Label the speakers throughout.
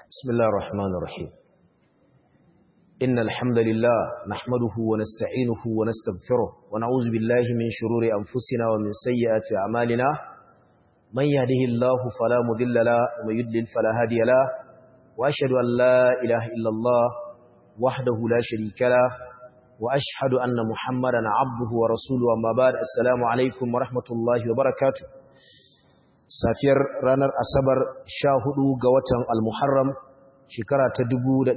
Speaker 1: بسم الله الرحمن الرحيم إن الحمد لله نحمده ونستعينه ونستغفره ونعوذ بالله من شرور أنفسنا ومن سيئات أعمالنا من يهده الله فلا مذل له ومن يدلل فلا هادي له وأشهد أن لا إله إلا الله وحده لا شريك له وأشهد أن محمدا عبده ورسوله أما بعد السلام عليكم ورحمة الله وبركاته safiyar ranar asabar sha hudu ga watan al-muharram shekara ta 1446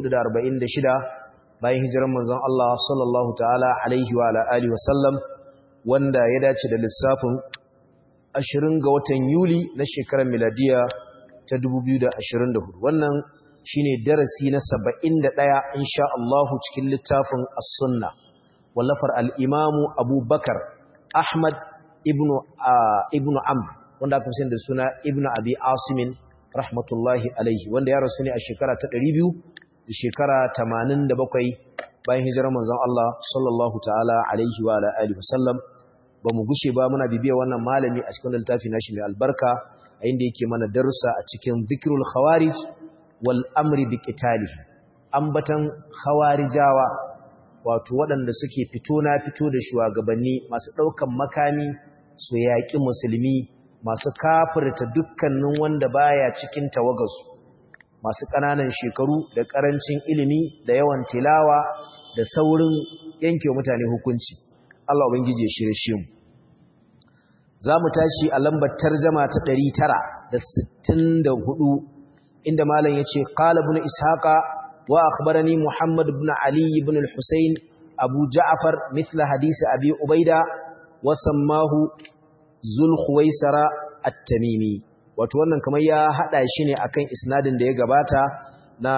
Speaker 1: bayan hijirar manzon Allah sallallahu ta'ala alaihi wa alihi wasallam wanda ya dace da lissafin 20 ga watan yuli na shekarar miladiya ta 2024 wannan shine darasi na 71 insha Allah cikin littafin as-sunna wallafar al-imamu abubakar ahmad ibnu ibnu amr wanda aka fi da suna ibnu abi asimin rahmatullahi alaihi wanda ya rasu ne a shekara ta 200 da shekara 87 bayan hijirar manzon Allah sallallahu ta'ala alaihi wa alihi wasallam ba mu gushe ba muna bibiya wannan malami a cikin littafi nashi mai albarka a inda yake mana darussa a cikin zikrul khawarij wal amri bi qitalihi ambatan khawarijawa wato waɗanda suke fito na fito da shugabanni masu ɗaukan makami su yaƙi musulmi masu kafirta dukkanin wanda baya cikin tawagarsu masu ƙananan shekaru da ƙarancin ilimi da yawan tilawa da saurin yanke mutane hukunci Allah ubangiji ya shirye shi mu za mu tashi a lambar tarjama ta 964 inda malam yace qala ibn ishaqa wa akhbarani muhammad ibn ali ibn al-husayn abu ja'far mithla hadisi abi ubaida wa sammahu zulkhuwaisara at-tamimi wato wannan kamar ya hada shi ne akan isnadin da ya gabata na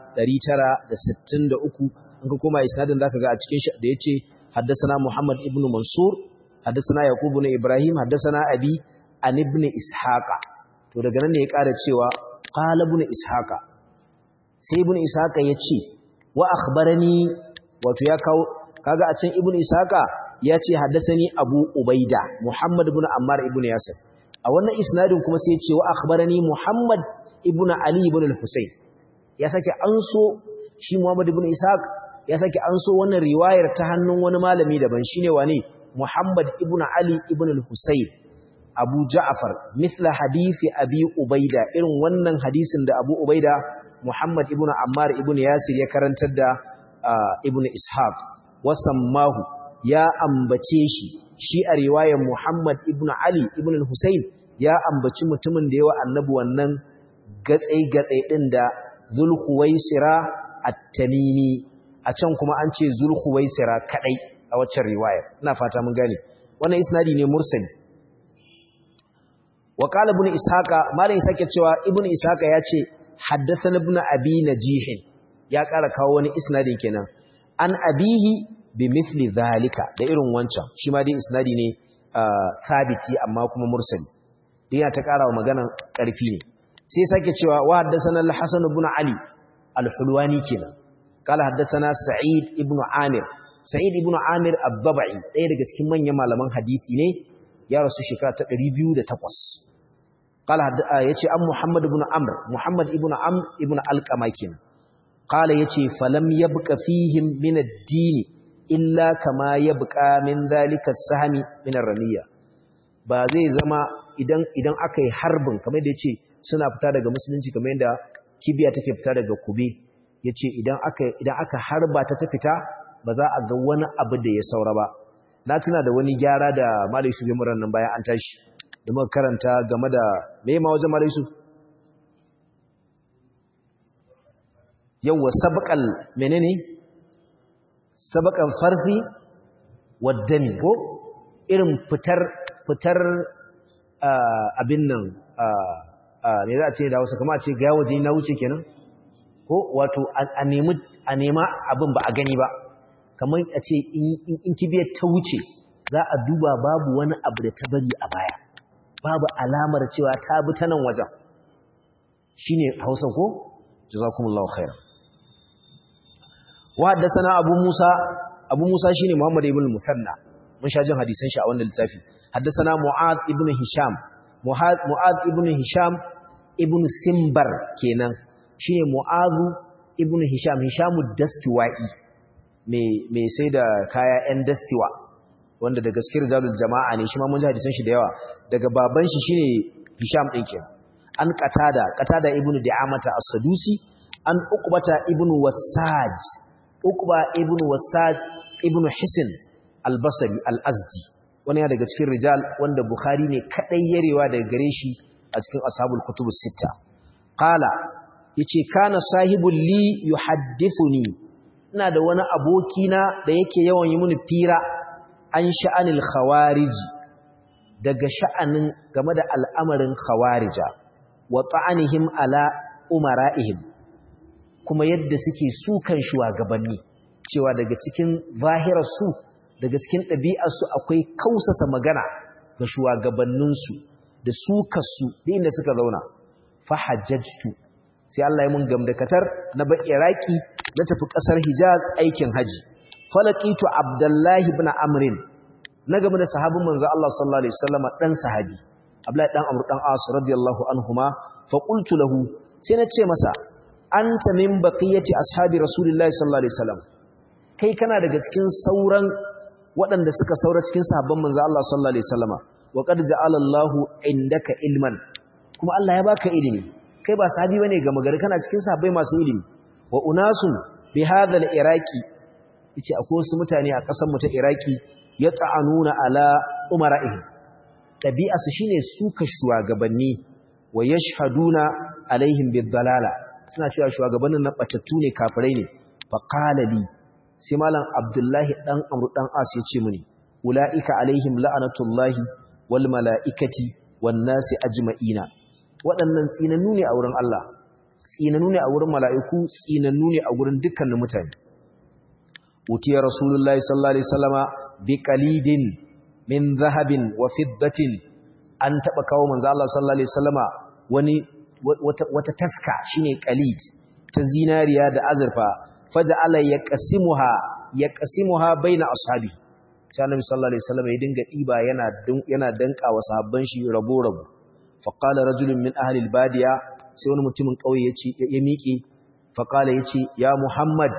Speaker 1: 963 an ka koma isnadin zaka ga a cikin shi da yace haddathana muhammad ibn mansur haddathana yaqub ibn ibrahim haddathana abi an ibn ishaqa to daga nan ne ya ƙara cewa qala ibn ishaqa sai ibn ishaqa yace wa akhbarani wato ya kawo kaga a can ibn ishaqa ya ce haddasani abu ubaida muhammad ibn ammar ibn yasir a wannan isnadin kuma sai ya ce wa akhbarani muhammad ibn ali ibn al-husayn ya sake anso shi muhammad ibn ishaq ya sake anso wannan riwayar ta hannun wani malami daban shine wane muhammad ibn ali ibn al-husayn abu ja'far mithla hadisi abi ubaida irin wannan hadisin da abu ubaida muhammad ibn ammar ibn yasir ya karantar da ibn ishaq wasammahu ya ambace shi shi a riwayar Muhammad ibn Ali ibn al-Husayn ya ambaci mutumin da yawa annabi wannan gatsai-gatsai din da Zulkhuwaisira at-Tamimi a can kuma an ce Zulkhuwaisira kadai a waccan riwayar ina fata mun gane wannan isnadi ne mursali wa qala ibn ishaqa malai sake cewa ibn ishaqa ya ce haddathana ibn abi najih ya ƙara kawo wani isnadi kenan an abihi bimithli zalika da irin wancan shi ma dai isnadi ne sabiti amma kuma mursali yana ta karawa magana karfi ne sai sake cewa wa haddathana al-hasan ibn ali al-hulwani kenan qala haddathana sa'id ibn amir sa'id ibn amir ad-dabai ɗaya daga cikin manyan malaman hadisi ne ya rasu shekara ta 208 qala yace an muhammad ibn amr muhammad ibn amr ibn alqama kenan qala yace falam yabqa fihim min ad-din illa kama ya buƙa min zalika sahami min ramiya ba zai zama idan idan aka yi harbin kamar da yace suna fita daga musulunci kamar yadda kibiya take fita daga kube yace idan aka idan aka harba ta ta fita ba za a ga wani abu da ya saura ba na tuna da wani gyara da Malai Yusuf Muran nan bayan an tashi da muka karanta game da me ma wajen Malai Yusuf yawwa sabqal menene sabakan farzi waddami ko irin fitar fitar abin nan ne za a ce da wasu kama a ce ga waje na wuce kenan ko wato a nema abin ba a gani ba kamar a ce in kibiyar ta wuce za a duba babu wani abu da ta bari a baya babu alamar cewa ta bi ta nan wajen shi ne hausa ko jazakumullahu khairan وحدثنا أبو موسى أبو موسى شيني محمد ابن المثنى من شاجن حديثين شاء وانا للتافي حدثنا معاذ ابن هشام معاذ ابن هشام ابن سمبر كينا shine mu'azu ibnu hisham hishamu dastiwa'i mai sai da kaya yan dastiwa wanda da gaskiyar zalul jama'a ne shi ma mun ji hadisan shi da yawa daga baban shi shine hisham din kenan an qatada qatada ibnu di'amata as-sadusi an uqbata ibnu wasaj uqba ibnu wasaj ibnu hisn al-basri al-azdi wani daga cikin rijal wanda bukhari ne kadai yarewa daga gare shi a cikin ashabul kutubus sitta qala yace kana sahibul li yuhaddithuni ina da wani aboki na da yake yawan yi mini fira an sha'anil khawariji daga sha'anin game da al'amarin khawarija wa ta'anihim ala umara'ihim kuma yadda suke sukan shugabanni cewa daga cikin zahirarsu daga cikin ɗabi'arsu akwai kausasa magana ga shugabanninsu da sukarsu da inda suka zauna fahajjajtu sai Allah ya mun gamdakatar na ba Iraki na tafi ƙasar Hijaz aikin haji falaqitu Abdullahi ibn Amrin na game da sahabin manzo Allah sallallahu alaihi wasallam dan sahabi Abdullahi dan Amr dan As radiyallahu anhuma fa qultu lahu sai na ce masa anta min baqiyati ashabi rasulillahi sallallahu alaihi wasallam kai kana daga cikin sauran waɗanda suka saura cikin sahabban manzo Allah sallallahu alaihi wasallama wa qad ja'ala Allahu indaka ilman kuma Allah ya baka ilimi kai ba sahabi bane ga magari kana cikin sahabbai masu ilimi wa unasun bi hadha al-iraqi yace akwai wasu mutane a ƙasar mu ta Iraki yata'anuna ala umara'ihim tabi'asu shine suka shugabanni wa yashhaduna alaihim bid-dalala suna cewa shugabannin nan batattu ne kafirai ne fa qala li sai malam abdullahi dan amru dan as ya ce mini ulaika alaihim la'anatullahi wal malaikati wan nasi ajma'ina waɗannan tsinannu ne a wurin Allah tsinannu ne a wurin mala'iku tsinannu ne a wurin dukkanin mutane utiya rasulullahi sallallahu alaihi wasallama bi qalidin min zahabin wa fiddatin an taba kawo manzo Allah sallallahu alaihi wasallama wani wata wata taska shine qalid ta zinariya da azurfa faja'ala yaqsimuha yaqsimuha baina ashabi sai annabi sallallahu alaihi wasallam ya dinga diba yana yana danka wa sahabban shi rabo rabo fa qala rajulun min ahli albadiya sai wani mutumin kauye yace ya miƙe fa qala yace ya muhammad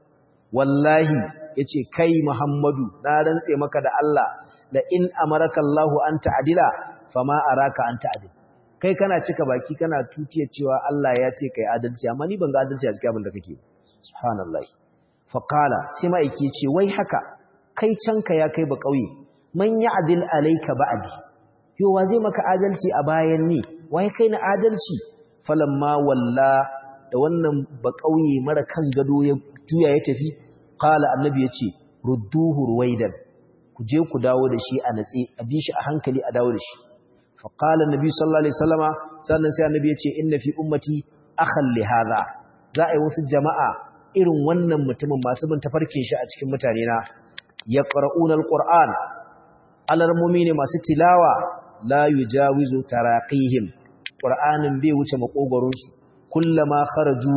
Speaker 1: wallahi yace kai muhammadu na rantse maka da Allah la in amaraka Allahu an ta'dila fama araka an ta'dil kai kana cika baki kana tutiyar cewa Allah ya ce kai adalci amma ni ban ga adalci a cikin abin da kake subhanallah fa qala sai ma yake ce wai haka kai canka ya kai ba kauye man ya'dil alayka ba'di yo wa zai maka adalci a bayan ni wai kai na adalci falamma walla da wannan ba kauye mara kan gado ya tuya ya tafi qala annabi yace rudduhu ruwaidan ku je ku dawo da shi a natsi a bi shi a hankali a dawo da shi fa qala annabi sallallahu alaihi wasallama sannan sai annabi yace inna fi ummati akhan li hadha za a yi wasu jama'a irin wannan mutumin masu bin tafarkin shi a cikin mutane na yaqra'una alquran alarmumi ne masu tilawa la yujawizu taraqihim qur'anin bai wuce makogoron su kullama kharaju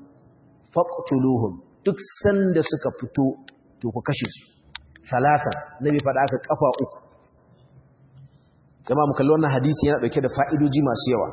Speaker 1: faqtuluhum duk sanda suka fito to ku kashe su salasa nabi fada aka kafa uku jama'a mu kalli wannan hadisi yana dauke da fa'idoji masu yawa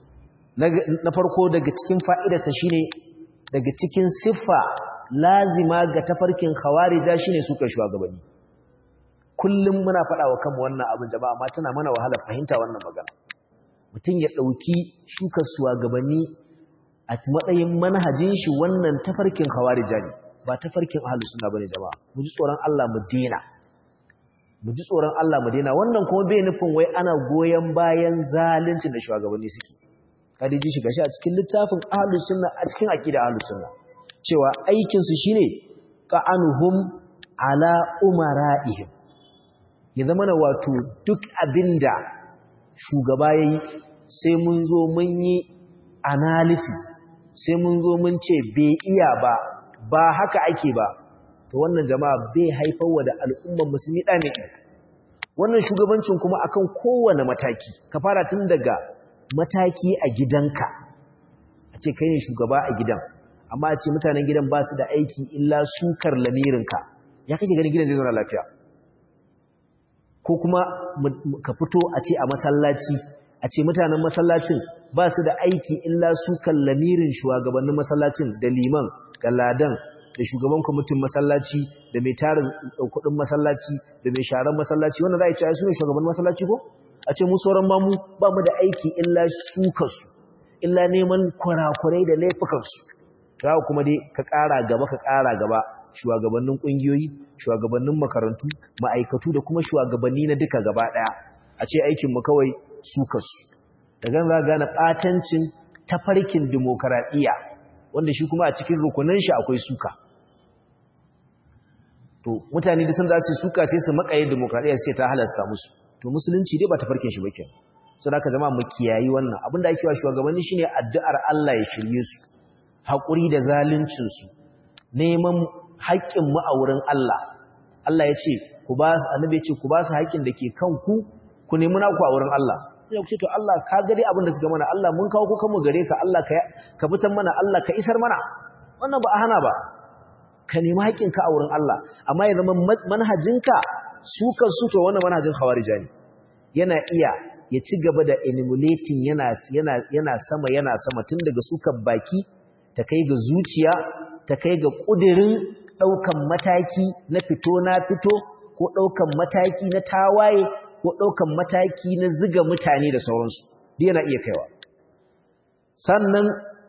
Speaker 1: na farko daga cikin fa'idarsa shine daga cikin siffa lazima ga tafarkin khawarija shine suka shugabanni kullum muna faɗa wa kanmu wannan abin jama'a amma tana mana wahala fahimta wannan magana mutum ya ɗauki shukar shugabanni a matsayin manhajin shi wannan tafarkin khawarija ne ba tafarkin ahlus sunna bane jama'a mu ji tsoron Allah mu dena mu ji tsoron Allah mu dena wannan kuma bai nufin wai ana goyen bayan zaluncin da shugabanni suke kada ji shiga shi a cikin littafin ahlus sunna a cikin aqida ahlus sunna cewa aikin su shine qa'anuhum ala umara'ihim ya zama na wato duk abinda shugaba yayi sai mun zo mun yi analysis sai mun zo mun ce bai iya ba ba haka ake ba to wannan jama'a bai haifarwa da al'umman musulmi da ne wannan shugabancin kuma akan kowane mataki ka fara tun daga mataki a gidanka a ce kai ne shugaba a gidan amma a ce mutanen gidan ba su da aiki illa sukar lamirinka ya kake ganin gidan zai zauna lafiya ko kuma ka fito a ce a masallaci a ce mutanen masallacin ba su da aiki illa su lamirin shugabannin masallacin da liman da ladan da shugaban kwamitin masallaci da mai tarin kudin masallaci da mai sharan masallaci wanda za a ce su ne shugaban masallaci ko a ce mu sauran mamu ba mu da aiki illa shukarsu illa neman kurakurai da laifukansu za kuma dai ka ƙara gaba ka ƙara gaba shugabannin ƙungiyoyi shugabannin makarantu ma'aikatu da kuma shugabanni na duka gaba ɗaya a ce aikinmu kawai sukarsu da gan za gane ɓatancin tafarkin dimokuraɗiyya wanda shi kuma a cikin rukunan shi akwai suka to mutane da sun za su suka sai su makaye dimokuraɗiyya sai ta halasta musu to musulunci dai ba tafarkin shi ba ke so da ka zama mu kiyayi wannan abinda ake wa shugabanni shine addu'ar Allah ya shirye su haƙuri da zaluncin su neman haƙƙin mu a wurin Allah Allah ya ce ku ba su annabi ya ce ku ba su haƙƙin da ke kanku ku nemi naku a wurin Allah sai ku ce to Allah ka ga dai abin da suka mana Allah mun kawo ku kanmu gare ka Allah ka ka fitan mana Allah ka isar mana wannan ba a hana ba ka nemi haƙƙinka a wurin Allah amma ya zama manhajinka su kan su to wannan manhajin khawarija ne yana iya ya ci gaba da emulating yana yana yana sama yana sama tun daga sukan baki ta kai ga zuciya ta kai ga kudirin daukan mataki na fito na fito ko daukan mataki na tawaye ko daukan mataki na ziga mutane da sauransu duk yana iya kaiwa sannan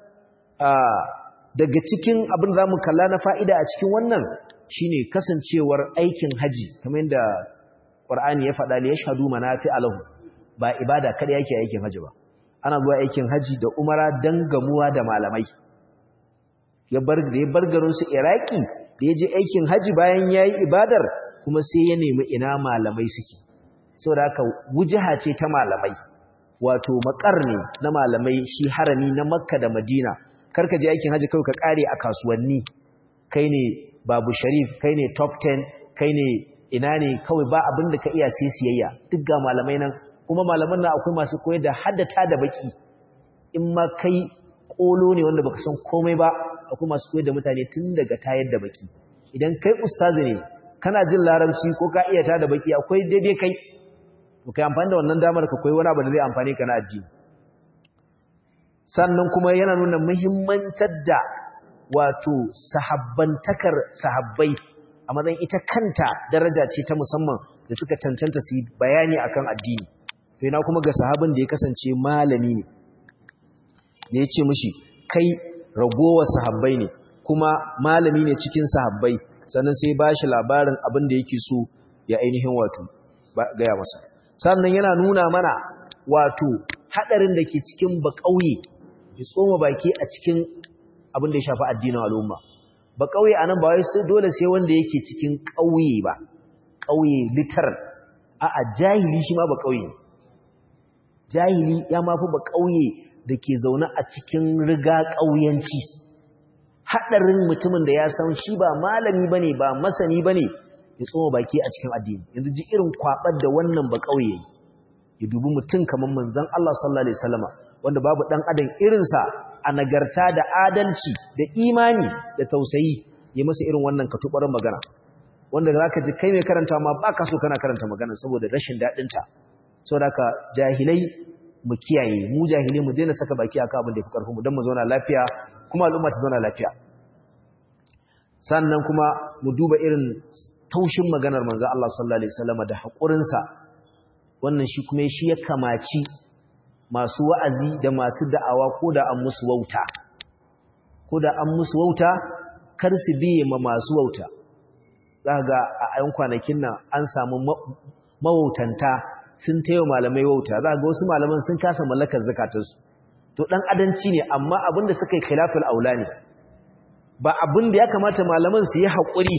Speaker 1: daga cikin abin da mu kalla na fa'ida a cikin wannan shine kasancewar aikin haji kamar yadda Qur'ani ya faɗa ne ya shahadu manafi alahu ba ibada kada yake aikin haji ba ana zuwa aikin haji da umara dan gamuwa da malamai ya bar da ya bar garin su Iraki da ya je aikin haji bayan yayi ibadar kuma sai ya nemi ina malamai suke saboda haka wujaha ce ta malamai wato makar ne na malamai shi harami na Makka da Madina karka je aikin haji kawai ka kare a kasuwanni kai ne babu sharif kai ne top 10 kai ne ina ne kawai ba abin da ka iya sai siyayya duk ga malamai nan kuma malaman nan akwai masu koyar da haddata da baki in ma kai kolo ne wanda baka san komai ba akwai masu koyar da mutane tun daga tayar da baki idan kai ustazi ne kana jin larabci ko ka iya ta da baki akwai daidai kai to kai amfani da wannan damar ka koyi wani abu da zai amfani ka na addini sannan kuma yana nuna muhimmantar da wato sahabbantakar sahabbai a matsayin ita kanta daraja ce ta musamman da suka cancanta su yi bayani akan addini to ina kuma ga sahabin da ya kasance malami ne ne ya ce mishi kai ragowar sahabbai ne kuma malami ne cikin sahabbai sannan sai ba shi labarin abin da yake so ya ainihin wato gaya masa sannan yana nuna mana wato haɗarin da ke cikin baƙauye ya tsoma baki a cikin abin da ya shafi addinin al'umma ba ƙauye a nan ba wai dole sai wanda yake cikin ƙauye ba ƙauye litar a a jahili shi ma ba ƙauye jahili ya mafi ba ƙauye da ke zaune a cikin riga ƙauyanci haɗarin mutumin da ya san shi ba malami ba ne ba masani ba ne ya tsoma baki a cikin addini yanzu ji irin kwaɓar da wannan ba ƙauye ya dubi mutum kamar manzon Allah sallallahu alaihi wasallama wanda babu ɗan adam irinsa a nagarta da adalci da imani da tausayi ya masa irin wannan katubarin magana wanda za ka ji kai mai karanta ma ba ka so kana karanta magana saboda rashin daɗinta sau da ka jahilai mu kiyaye mu jahilai mu daina saka baki a abin da ya fi ƙarfinmu don mu zauna lafiya kuma al'umma ta zauna lafiya sannan kuma mu duba irin taushin maganar manzo Allah sallallahu alaihi wasallam da haƙurinsa wannan shi kuma shi ya kamaci masu wa'azi da masu da'awa ko da an musu wauta ko da an musu wauta kar su biye ma masu wauta za ga a ayan kwanakin nan an samu mawautanta sun taiwa malamai wauta za ga wasu malaman sun kasa mallakar zakatarsu to dan adanci ne amma abinda suka yi khilaful aula ne ba abin da ya kamata malaman su yi haƙuri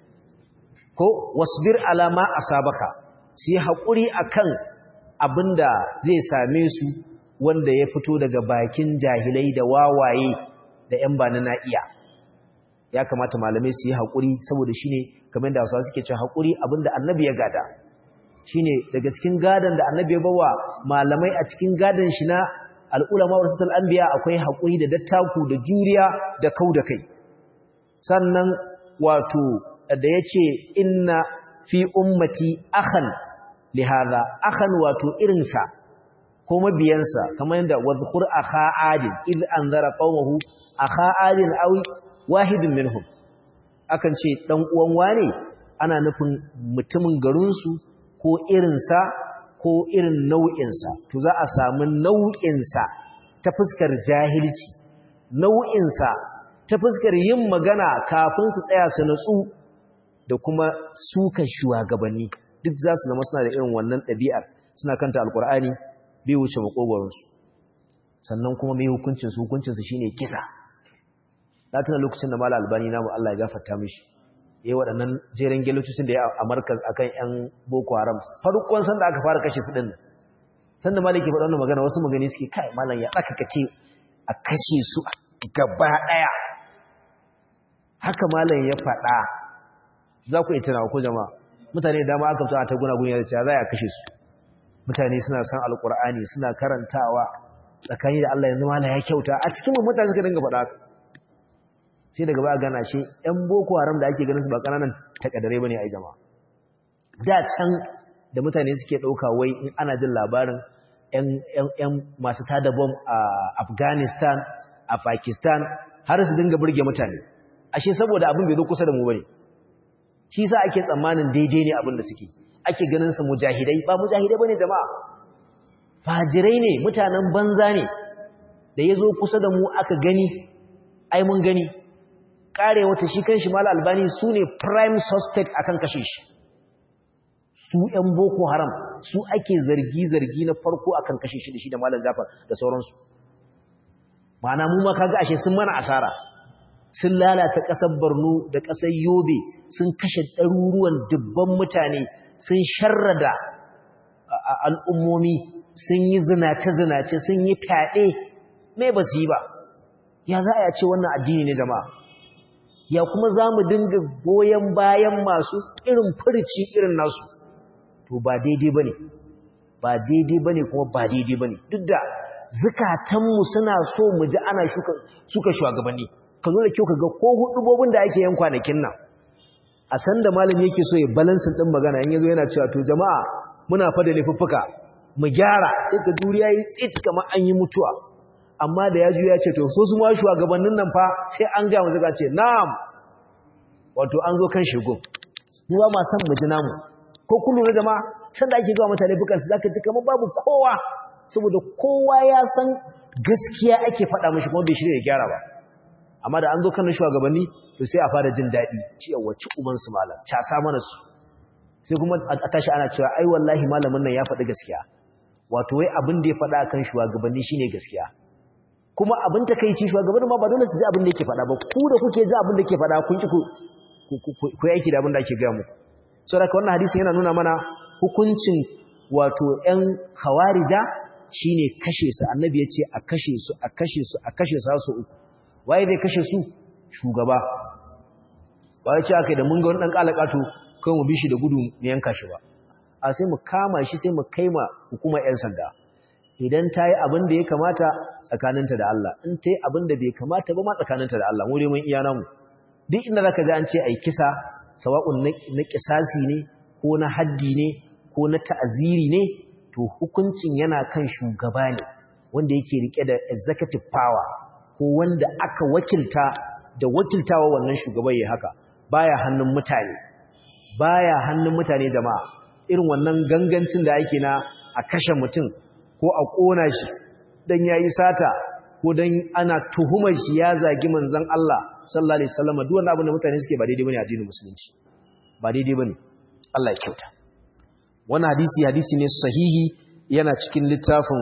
Speaker 1: ko wasbir alama asabaka su yi haƙuri akan abin da zai same su wanda ya fito daga bakin jahilai da wawaye da ‘yan ba na na'iya ya kamata malamai su yi haƙuri saboda shi ne kamar da wasu suke cin haƙuri abin da annabi ya gada shi ne daga cikin gadon da annabi ya bawa malamai a cikin gadon shi na al'ulama wa rasatul anbiya akwai haƙuri da dattaku da juriya da kau da kai sannan wato da ya ce inna fi ummati akhan lihada akhan wato irinsa ko mabiyansa kamar yadda wadhkur akha adin id anzara qaumahu akha adin aw wahidun minhum akan ce dan uwan wane ana nufin mutumin garinsu ko irinsa ko irin nau'insa to za a samu nau'insa ta fuskar jahilci nau'insa ta fuskar yin magana kafin su tsaya su natsu da kuma suka shugabanni duk za su zama suna da irin wannan ɗabi'ar suna kanta alkur'ani bai wuce makogoronsu sannan kuma mai hukuncinsu hukuncinsu shine kisa na tuna lokacin da mala albani namu Allah ya gafarta mishi yayi waɗannan jeren gelocin da ya a markaz akan ƴan boko haram farkon san da aka fara kashe su din san da maliki faɗa wannan magana wasu magani suke kai malam ya tsaka kace a kashe su gaba daya haka malam ya faɗa za ku yi tunawa ko jama'a mutane da dama aka fito a ta guna gunya da cewa za a kashe su mutane suna san alkur'ani suna karantawa tsakani da Allah yanzu malam ya kyauta a cikin mutane suka dinga faɗa haka sai daga baya gana shi ‘yan boko haram da ake ganin su ba ƙananan takadare ba ne a jama'a da can da mutane suke ɗauka wai in ana jin labarin ‘yan masu tada bom a afghanistan a pakistan har su dinga burge mutane ashe saboda abin bai zo kusa da mu ba ne shi sa ake tsammanin daidai ne abin da suke ake ganin su mujahidai ba mujahidai ba ne jama'a fajirai ne mutanen banza ne da ya zo kusa da mu aka gani ai mun gani kare wata shi kan shi mala albani su ne prime suspect akan kashe shi su ‘yan boko haram su ake zargi-zargi na farko akan kashe shi da shi da malam zafar da sauransu ma'ana mu ma kaga ashe sun mana asara sun lalata ƙasar borno da ƙasar yobe sun kashe ɗaruruwan dubban mutane sun sharrada al'ummomi sun yi zinace-zinace sun yi fyaɗe mai ba su yi ba ya za a ce wannan addini ne jama'a ya kuma za mu dinga goyon bayan masu irin furici irin nasu to ba daidai ba ne ba daidai ba ne kuma ba daidai ba ne duk da zukatanmu suna so mu ji ana suka shugabanni ka zo da kyau ka ga ko hudubobin da ake yan kwanakin nan a san da malam yake so ya balansin din magana in yazo yana cewa to jama'a muna fa da laifuffuka mu gyara sai ka duriya yi tsit kamar an yi mutuwa amma da ya ju ya ce to so su ma shugabannin nan fa sai an ga musu ce na'am wato an zo kan shigo mu ba ma san mu ji namu ko kullu na jama'a san da ake ga mutane bukan su zaka ji kamar babu kowa saboda kowa ya san gaskiya ake faɗa mishi kuma bai shirya ya gyara ba amma da an zo kan shugabanni to sai a fara jin daɗi cewa ci uban su malam casa mana su sai kuma a tashi ana cewa ai wallahi malamin nan ya faɗi gaskiya wato wai abin da ya faɗa kan shugabanni shine gaskiya kuma abin ta kai ci shugabannin ma ba dole su ji abin da yake faɗa ba ku da kuke ji abin da yake faɗa kun ki ku yaki da abin da ake gaya muku saboda wannan hadisi yana nuna mana hukuncin wato ƴan khawarija shine kashe su annabi ya ce a kashe su a kashe su a kashe su su uku waye zai kashe su shugaba ba ya ce aka da mun ga wani ɗan ƙalaƙato kan mu bi shi da gudu mu yanka shi ba a sai mu kama shi sai mu kai ma hukumar 'yan sanda idan ta yi abin da ya kamata tsakaninta da Allah in ta yi abin da bai kamata ba ma tsakaninta da Allah mu dai mun iya namu duk inda zaka ji an ce ai kisa sawa'un na kisasi ne ko na haddi ne ko na ta'aziri ne to hukuncin yana kan shugaba ne wanda yake rike da executive power ko wanda aka wakilta da wakiltawa wannan shugaban ya haka baya hannun mutane baya hannun mutane jama'a irin wannan gangancin da ake na a kashe mutum ko a kona shi dan yayi sata ko dan ana tuhumar shi ya zagi manzon Allah sallallahu alaihi wasallam duk wannan abin da mutane suke ba daidai bane a addinin musulunci ba daidai bane Allah ya kyauta wannan hadisi hadisi ne sahihi yana cikin littafin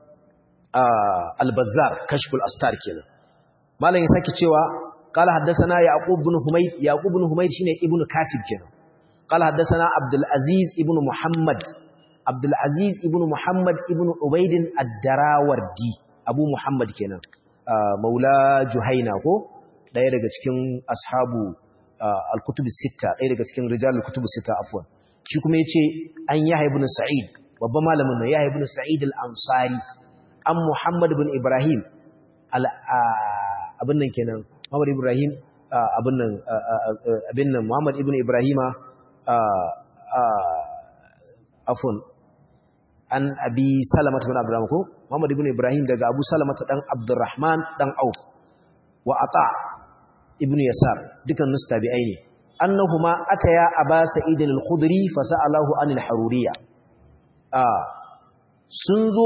Speaker 1: al-Bazzar kashful astar kenan malam ya saki cewa qala haddathana yaqub ibn humayd yaqub ibn humayd shine ibnu kasib kenan qala haddathana abdul aziz ibn muhammad abdul aziz ibn muhammad ibn ubayd ad-darawardi abu muhammad kenan maula juhaina ko daya daga cikin ashabu al-kutub as-sitta daya daga cikin rijal al-kutub as-sitta afwan shi kuma yace an yahya ibn sa'id babban malamin nan yahya ibn sa'id al-ansari an muhammad ibn ibrahim abin nan kenan muhammad ibrahim abin nan abin nan muhammad ibn ibrahima afwan an abi salamata bin abdurrahman ko muhammad ibn ibrahim daga abu salamata dan abdurrahman dan auf wa ata ibn yasar dukan nus tabi'ai ne annahuma ataya aba sa'id al-khudri fa sa'alahu anil haruriyya ah sun zo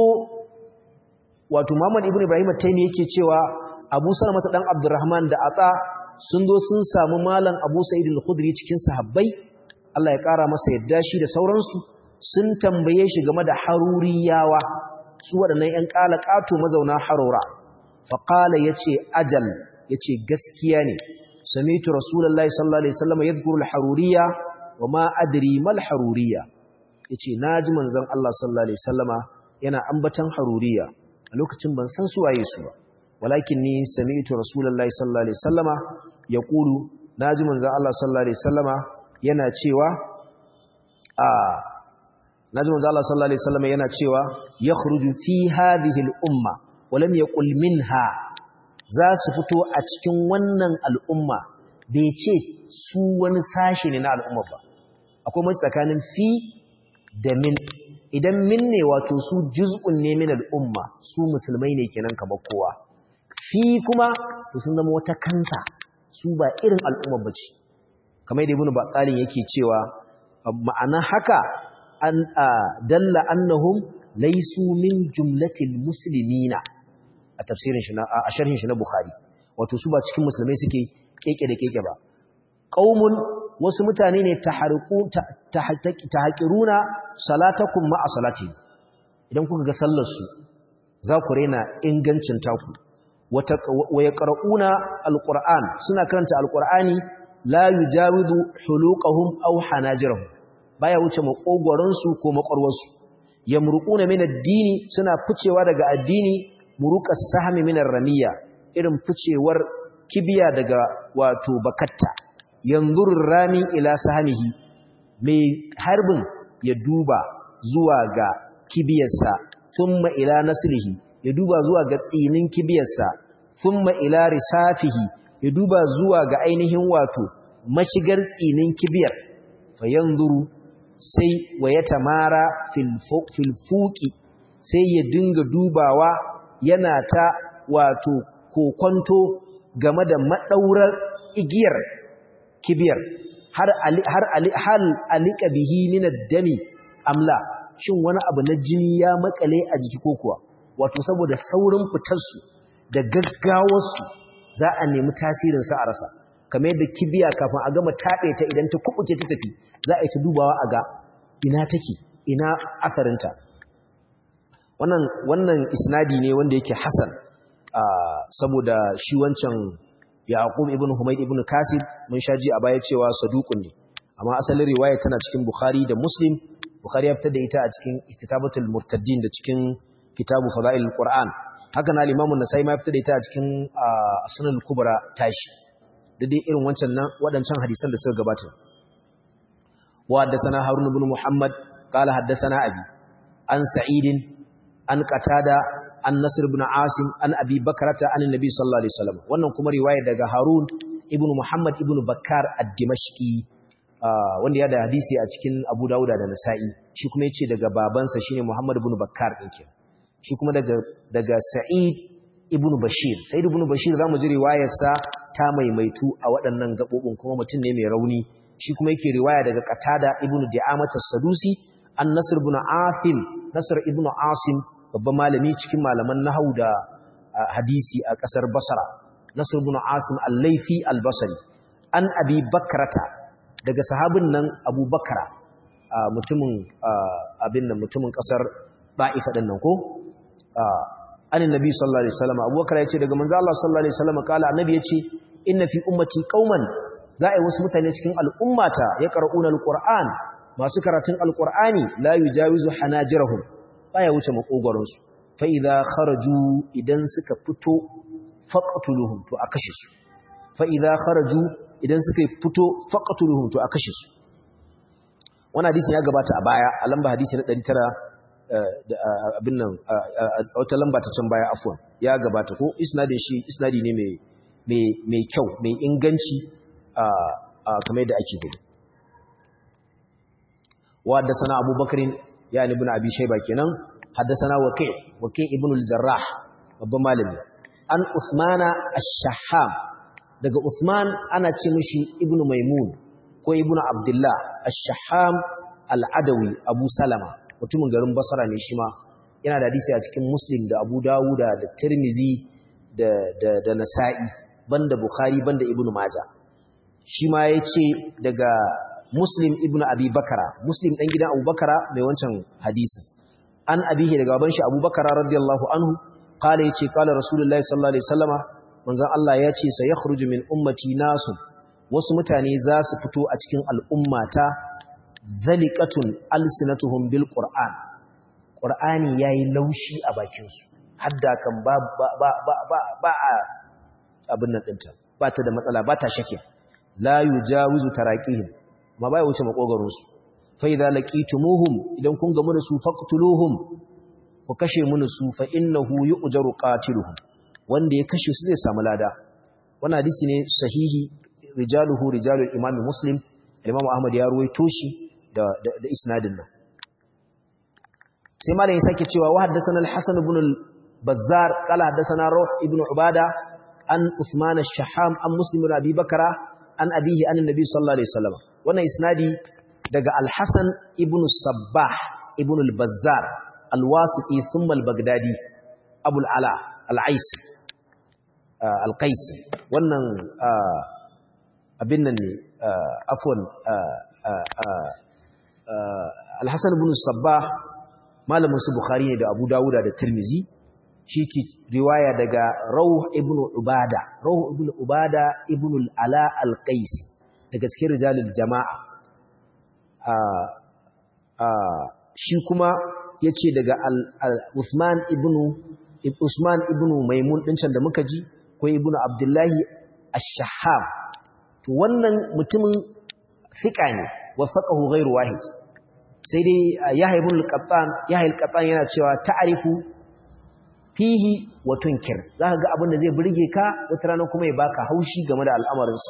Speaker 1: wato muhammad ibn ibrahim at-taymi yake cewa abu salamata dan abdurrahman da ata sun zo sun samu malam abu sa'id al-khudri cikin sahabbai Allah ya kara masa yadda shi da sauransu sun tambaye shi game da haruriyawa su waɗannan ‘yan ƙala ƙato mazauna harura faƙala ya ce ajal ya ce gaskiya ne samitu rasulallah sallallahu alaihi sallama ya zukuru haruriya wa ma adiri mal haruriya ya ce na ji manzan Allah sallallahu alaihi sallama yana ambatan haruriya a lokacin ban san su waye su ba walakin ni samitu rasulallah sallallahu alaihi sallama ya ƙulu na ji manzan Allah sallallahu alaihi sallama yana cewa a naji manzo Allah sallallahu alaihi wasallam yana cewa yakhruju fi hadhihi al-umma wa lam yaqul minha za su fito a cikin wannan al'umma bai ce su wani sashi ne na al'umma ba akwai mai tsakanin fi da min idan min ne wato su juz'un ne min al'umma su musulmai ne kenan kamar kowa fi kuma to sun zama wata kansa su ba irin al'umma bace kamar da ibnu baqalin yake cewa ma'ana haka an dalla annahum laysu min jumlatil muslimina a tafsirin shi na a sharhin shi na bukhari wato su ba cikin musulmai suke keke da keke ba qaumun wasu mutane ne tahariqu tahaqiruna salatakum ma'a salati idan kuka ga sallar su za ku rena ingancin taku wa yaqra'una alquran suna karanta alqurani la yujawidu huluqahum aw hanajirahum baya wuce makogoransu ko makwarwarsu yamruquna min ad-dini suna ficewa daga addini muruqas sahmi min ar-ramiya irin ficewar kibiya daga wato bakatta yanzurur rami ila sahmihi mai harbin ya duba zuwa ga kibiyarsa thumma ila naslihi ya duba zuwa ga tsinin kibiyarsa thumma ila risafihi ya duba zuwa ga ainihin wato mashigar tsinin kibiyar fa yanzuru sai wa ya tamara filfuki sai ya dinga dubawa yana ta wato kokonto game da maɗaurar igiyar kibiyar har hal alika bihi min dami amla shin wani abu na jini ya makale a jiki ko kuwa wato saboda saurin fitarsu da gaggawarsu za a nemi tasirinsa a rasa kamar yadda kibiya kafin a gama taɓe ta idan ta kubuce ta tafi za a yi ta dubawa a ga ina take ina asarinta wannan wannan isnadi ne wanda yake hasan saboda shi wancan yaqub ibn humayd ibn kasib mun shaji a baya cewa saduqun ne amma asalin riwaya tana cikin bukhari da muslim bukhari ya fitar da ita a cikin istitabatul murtaddin da cikin kitabu fadailul qur'an haka na al-imam an-nasai ma ya fitar da ita a cikin sunan kubra tashi da dai irin wancan nan waɗancan hadisan da suka gabata wa haddathana harun ibn muhammad qala haddathana abi an sa'id an qatada an nasr ibn asim an abi bakrata an annabi sallallahu alaihi wasallam wannan kuma riwaya daga harun ibn muhammad ibn bakkar ad-dimashqi wanda ya da hadisi a cikin abu dauda da nasa'i shi kuma yace daga babansa shine muhammad ibn bakkar din ke shi kuma daga daga sa'id ibn bashir sa'id ibn bashir zamu ji riwayarsa ta maimaitu a waɗannan gabobin kuma mutum ne mai rauni shi kuma yake riwaya daga qatada ibn di'amat as-sadusi an nasr ibn asim nasr ibn asim babban malami cikin malaman nahwu da hadisi a kasar basra nasr ibn asim al-laifi al-basri an abi bakrata daga sahabin nan abu bakra mutumin abin nan mutumin kasar ba'ifa din nan ko anin nabi sallallahu alaihi wasallam abubakar yace daga manzo Allah sallallahu alaihi wasallam kala annabi yace inna fi ummati qauman za a yi wasu mutane cikin al'ummata ya qara'una alquran masu karatun alqurani la yujawizu hanajirahum baya wuce makogoron su fa idza kharaju idan suka fito faqtuluhum to a kashe su fa idza kharaju idan suka fito faqtuluhum to a kashe su wannan hadisi ya gabata a baya a lamba hadisi na 900 abin nan wata lamba ta can baya afwan ya gabata ko isnadin shi isnadi ne mai kyau mai inganci kamar yadda ake gudu wa da sana abubakarin yani ibn abi shayba kenan haddathana waqi waqi ibn al-jarrah babban malami an usmana ash-shahham daga usman ana ce mishi ibn maimun ko ibn abdullah ash-shahham al-adawi abu salama mutumin garin basra ne shi ma yana da hadisi a cikin muslim da abu dawuda da tirmizi da da da nasa'i banda bukhari banda ibn majah shi ma yace daga muslim ibn abi bakara muslim dan gidan abubakara mai wancan hadisin an abihi daga baban shi abubakara radiyallahu anhu qala yace qala rasulullahi sallallahu alaihi wasallama manzon Allah yace sai yakhruju min ummati nasu wasu mutane za su fito a cikin al'ummata zaliqatun alsinatuhum bil qur'an qur'ani yayi laushi a bakin su hadda kan ba ba ba ba ba abin nan dinta ba ta da matsala ba ta shake la yujawizu taraqihim ma bai wuce makogaron su fa idza laqitumuhum idan kun gamu da su faqtuluhum ku kashe mun su fa innahu yu'jaru qatiluhum wanda ya kashe su zai samu lada wannan hadisi ne sahihi rijaluhu rijalul imam muslim imam ahmad ya ruwaito shi da da, da isnadin nan sai malamin sake cewa wa haddathana al-hasan ibn al-bazzar qala haddathana ruh ibn ubada an usman ash-shaham an muslim ibn abi bakra an abihi an annabi sallallahu alaihi wasallam wannan isnadi daga al-hasan ibn sabbah ibn al-bazzar al-wasiti thumma al-baghdadi abu al-ala al-aisi al-qaisi wannan abin nan ne afwan al-hasan ibn sabbah malamin su bukhari ne da abu dawuda da tirmizi shi ke riwaya daga rauh ibn ubada rauh ibn ubada ibn al-ala al-qaisi daga cikin rijalul jama'a shi kuma yace daga Usman ibn Usman ibn Maimun din can da muka ji ko ibn Abdullahi ash-Shahhab to wannan mutumin fika ne wasaqahu ghairu wahid sai dai Yahya ibn al-Qattan Yahya al-Qattan yana cewa ta'rifu fihi wa tunkir zaka ga abin da zai burge ka wata rana kuma ya baka haushi game da al'amarinsa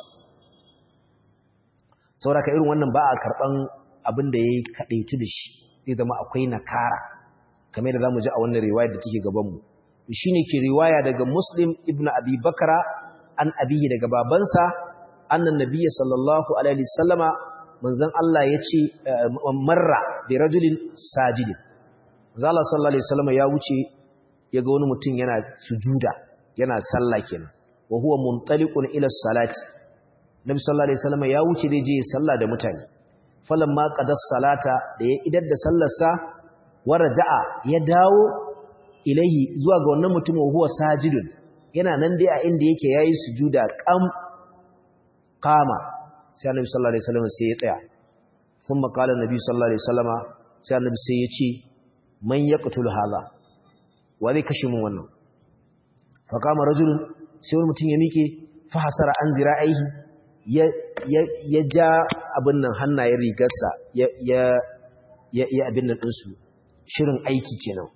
Speaker 1: saboda ka irin wannan ba a karban abin da yayi kadaitu da shi zai zama akwai nakara kamar da zamu ji a wannan riwaya da take gaban mu shine ke riwaya daga Muslim ibn Abi Bakra an abihi daga babansa annan nabiyyi sallallahu alaihi wasallama manzon Allah yace marra bi rajulin sajidin manzon Allah sallallahu alaihi wasallama ya wuce yaga wani mutum yana sujuda yana sallah kenan wa huwa muntaliqun ila salati nabi sallallahu alaihi wasallama ya wuce dai je sallah da mutane falamma qadas salata da ya idar da sallarsa waraja'a ya dawo ilaihi zuwa ga wannan mutumin huwa sajidun yana nan dai a inda yake yayi sujuda qam qama sai annabi sallallahu alaihi wasallam sai ya tsaya thumma qala annabi sallallahu alaihi wasallama sai annabi sai ya ce man yaqtul hadha wa zai kashe mun wannan fa qama rajulun sai wani mutum ya mike fa hasara an zira'ihi ya ya ja abin nan hannayen rigarsa ya ya ya abin nan ɗinsu shirin aiki kenan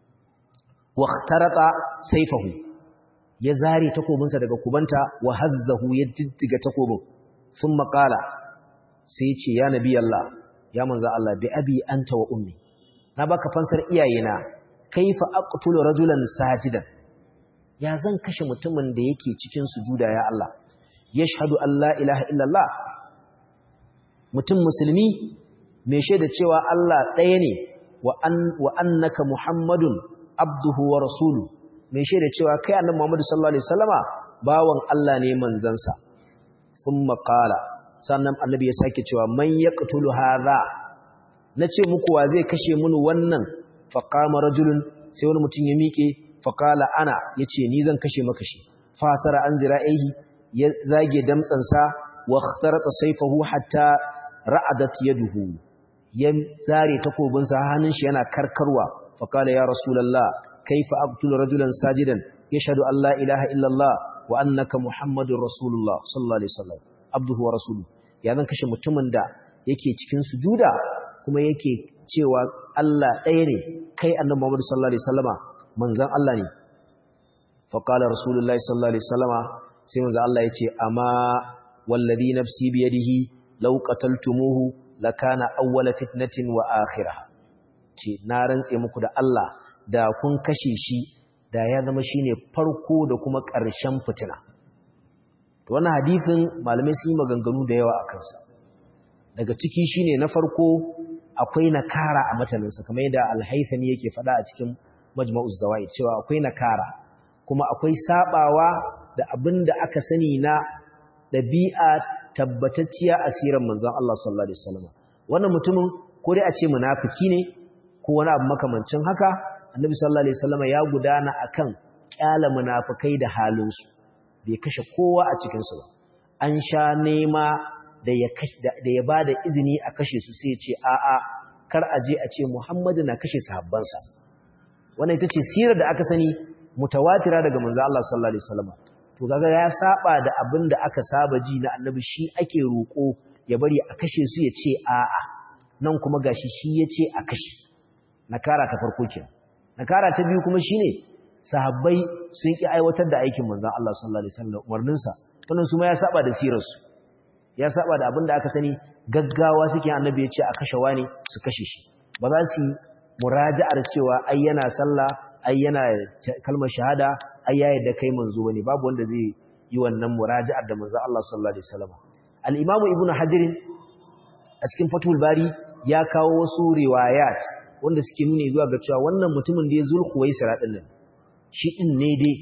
Speaker 1: wa khtarata sayfahu ya zare takobinsa daga kubanta wa hazzahu ya jijjiga takobin thumma qala sai ya ce ya nabi Allah ya manzo Allah bi abi anta wa ummi na baka fansar iyayena kaifa aqtulu rajulan sajidan ya zan kashe mutumin da yake cikin sujuda ya Allah yashhadu an la ilaha illallah mutum musulmi mai shaida cewa Allah ɗaya ne wa annaka Muhammadun abduhu wa rasulu mai shaida cewa kai annabi Muhammadu sallallahu alaihi wasallama bawan Allah ne manzansa thumma qala sannan annabi ya sake cewa man yaqtulu hadha nace muku wa zai kashe mun wannan fa qama rajulun sai wani mutum ya miƙe fa qala ana yace ni zan kashe maka shi fasara an zira'ihi ya zage damtsansa wa ikhtarata sayfahu hatta ra'adat yaduhu ya zare takobinsa hannun shi yana karkarwa faqala ya rasulullah kaifa aqtulu rajulan sajidan yashhadu an la ilaha illa allah wa annaka muhammadur rasulullah sallallahu alaihi wasallam abduhu wa rasuluhu ya zan kashe mutumin da yake cikin sujuda kuma yake cewa Allah ɗaya ne kai annabi Muhammad sallallahu alaihi wasallama manzon Allah ne faqala rasulullah sallallahu alaihi wasallama sai manzon Allah yace amma wallazi nafsi biyadihi law qataltumuhu lakana awwala fitnatin wa akhirah ce na rantse muku da Allah da kun kashe shi da ya zama shine farko da kuma ƙarshen fitina to wannan hadisin malamai sun yi maganganu da yawa a kansa daga ciki shine na farko akwai nakara a mataninsa kamar yadda alhaithami yake faɗa a cikin majma'uz zawaid cewa akwai nakara kuma akwai sabawa da abin da aka sani na ɗabi'a tabbatacciya asirin manzon Allah sallallahu alaihi wasallam wannan mutumin ko dai a ce munafiki ne ko wani abu makamancin haka annabi sallallahu alaihi wasallam ya gudana akan kyala munafikai da halinsu bai kashe kowa a cikin su ba an sha nema da ya da ya bada izini a kashe su sai ya ce a'a kar a je a ce Muhammadu na kashe sahabbansa wannan ita ce sirar da aka sani mutawatira daga manzo Allah sallallahu alaihi wasallam to kaga ya saba da abin da aka saba ji na annabi shi ake roko ya bari a kashe su ya ce a'a nan kuma gashi shi ya ce a kashe nakara ta farko kenan nakara ta biyu kuma shine sahabbai sun ki aiwatar da aikin manzo Allah sallallahu alaihi wasallam umarnin sa wannan su ma ya saba da sirar su ya saba da abin da aka sani gaggawa suke annabi ya ce a kashe wani su kashe shi ba za su muraja'ar cewa ai yana sallah ai yana kalmar shahada ai yayi da kai manzo bane babu wanda zai yi wannan muraja'ar da manzo Allah sallallahu alaihi wasallam al-Imam Ibn Hajar a cikin Fathul Bari ya kawo wasu riwayat wanda suke nuni zuwa ga cewa wannan mutumin da ya zulkhuwaisira din nan shi din ne dai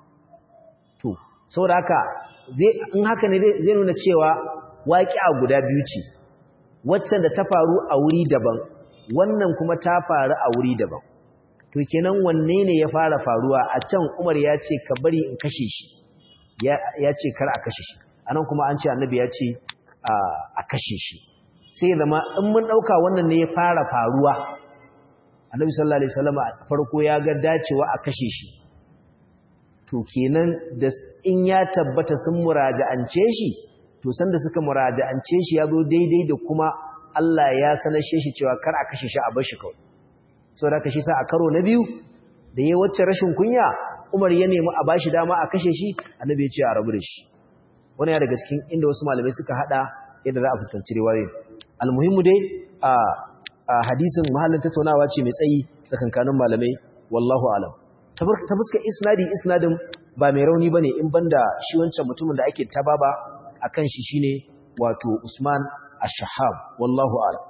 Speaker 1: to saboda haka zai in haka ne zai nuna cewa waqi'a guda biyu ce wacce da ta faru a wuri daban wannan kuma ta faru a wuri daban to kenan wanne ne ya fara faruwa a can Umar ya ce ka bari in kashe shi ya ce kar a kashe shi anan kuma an ce annabi ya ce a kashe shi sai zama in mun dauka wannan ne ya fara faruwa annabi sallallahu alaihi wasallam a farko ya ga dacewa a kashe shi to kenan da in ya tabbata sun muraja'ance shi to sanda suka muraja'ance shi ya zo daidai da kuma Allah ya sanashe shi cewa kar a kashe shi a bar shi kawai saboda kashe sa a karo na biyu da yayin wacce rashin kunya Umar ya nemi a bashi dama a kashe shi annabi ya ce a rabu da shi wannan ya daga cikin inda wasu malamai suka hada yadda za a fuskanci riwayoyi almuhimmu dai a hadisin mahallin tattaunawa ce mai tsayi tsakankanin malamai wallahu alam ta fuska isnadi isnadin ba mai rauni bane in banda shi wancan mutumin da ake tababa akan shi shine wato Usman ash-Shahab wallahu alam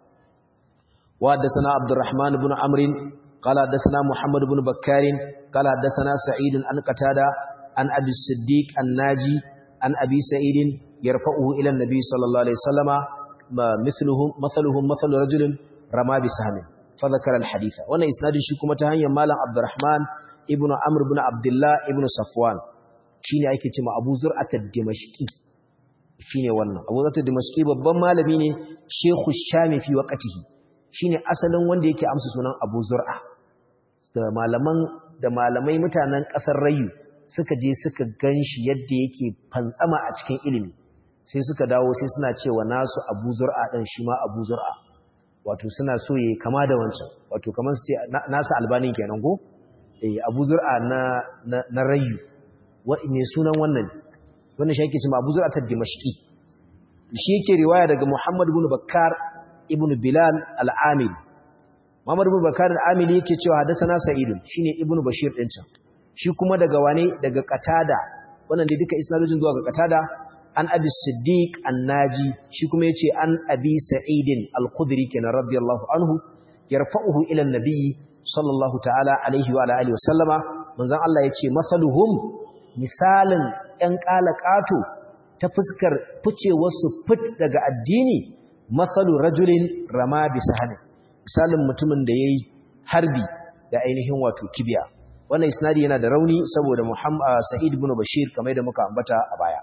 Speaker 1: wa haddathana Abdurrahman ibn Amr qala haddathana Muhammad ibn Bakkar qala haddathana Sa'id an Qatada an Abi Siddiq an-Naji an Abi Sa'id yarfa'uhu ila an-nabi sallallahu alaihi wasallama مثلهم مثلهم مثل رجل رمى بسهم فذكر الحديث وانا اسنادin shi kuma ta hanyar malam Abdurrahman ibn Amr ibn Abdullah ibn Safwan shine ake cewa Abu Zur'at ad-Dimashqi shine wannan Abu Zur'at ad-Dimashqi babban malami ne Sheikhu Shami fi waqtihi shine asalin wanda yake amsa sunan Abu Zur'a da malaman da malamai mutanen kasar Rayu suka je suka ganshi yadda yake fantsama a cikin ilimi sai suka dawo sai suna cewa nasu abu zur'a ɗan shi ma abu zur'a wato suna so yi kama da wancan wato kamar su ce nasu albanin kenan ko eh abu zur'a na na rayu ne sunan wannan wannan shi yake cewa abu zur'a ta dimashqi shi yake riwaya daga muhammad ibn bakkar ibn bilal al-amil muhammad ibn bakkar al-amil yake cewa hadathana sa'id shine ibn bashir din can shi kuma daga wane daga qatada wannan dai duka isnadojin zuwa ga qatada an abi siddiq annaji shi kuma yace an abi sa'idin al-khudri kenan radiyallahu anhu yarfa'uhu ila an-nabi sallallahu ta'ala alaihi wa alihi wa sallama manzon Allah yace masaluhum misalin ɗan qalaqato ta fuskar fice wasu fit daga addini masalu rajulin rama bi sahani misalin mutumin da yayi harbi da ainihin wato kibiya wannan isnadi yana da rauni saboda Muhammad Sa'id ibn Bashir kamar da muka ambata a baya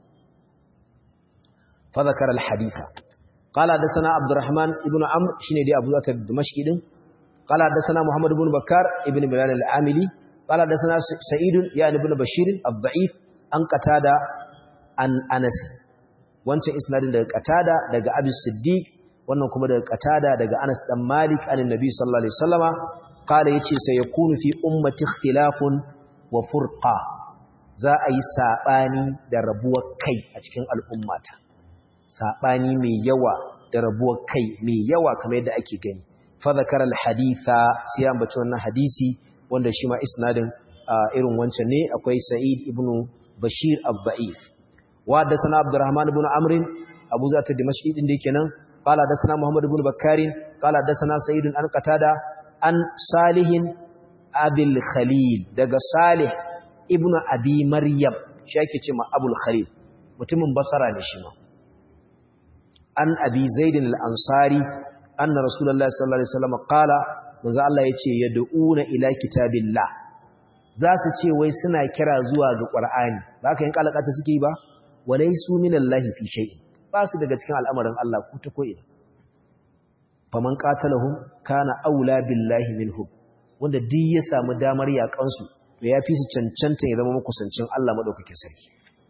Speaker 1: فذكر الحديث قال حدثنا عبد الرحمن ابن عمرو شنو دي ابو ذر الدمشقي دين قال حدثنا محمد بن بكار ابن بلال العاملي قال حدثنا سعيد يعني ابن بشير الضعيف an qatada an anas wancan isnadin daga qatada daga abi siddiq wannan kuma daga qatada daga anas dan malik anin nabi sallallahu alaihi wasallama qala yace sai yakunu fi ummati ikhtilafun wa furqa za a yi sabani da rabuwar kai a cikin al'ummata saɓani mai yawa da rabuwar kai mai yawa kamar yadda ake gani fa dhakara al-haditha sai an bace wannan hadisi wanda shi ma isnadin irin wancan ne akwai Sa'id ibn Bashir al-Da'if wa hadathana Abdurrahman ibn Amr Abu Zat al-Dimashqi din da kenan qala hadathana Muhammad ibn Bakkar qala hadathana Sa'id an Qatada an Salih Abil Khalil daga Salih ibn Abi Maryam shi ake ce ma Abul Khalil mutumin Basra ne shi ma an Abi Zaid al-Ansari anna Rasulullahi sallallahu alaihi wasallam qala manzo Allah yace yad'una ila kitabillah za su ce wai suna kira zuwa ga Qur'ani ba ka yin kalakata suke yi ba walaysu minallahi fi shay'in ba su daga cikin al'amarin Allah ku ta koyi faman qatalahum kana aula billahi minhum wanda duk ya samu damar yakan su to ya fi su cancanta ya zama makusancin Allah madaukakin sarki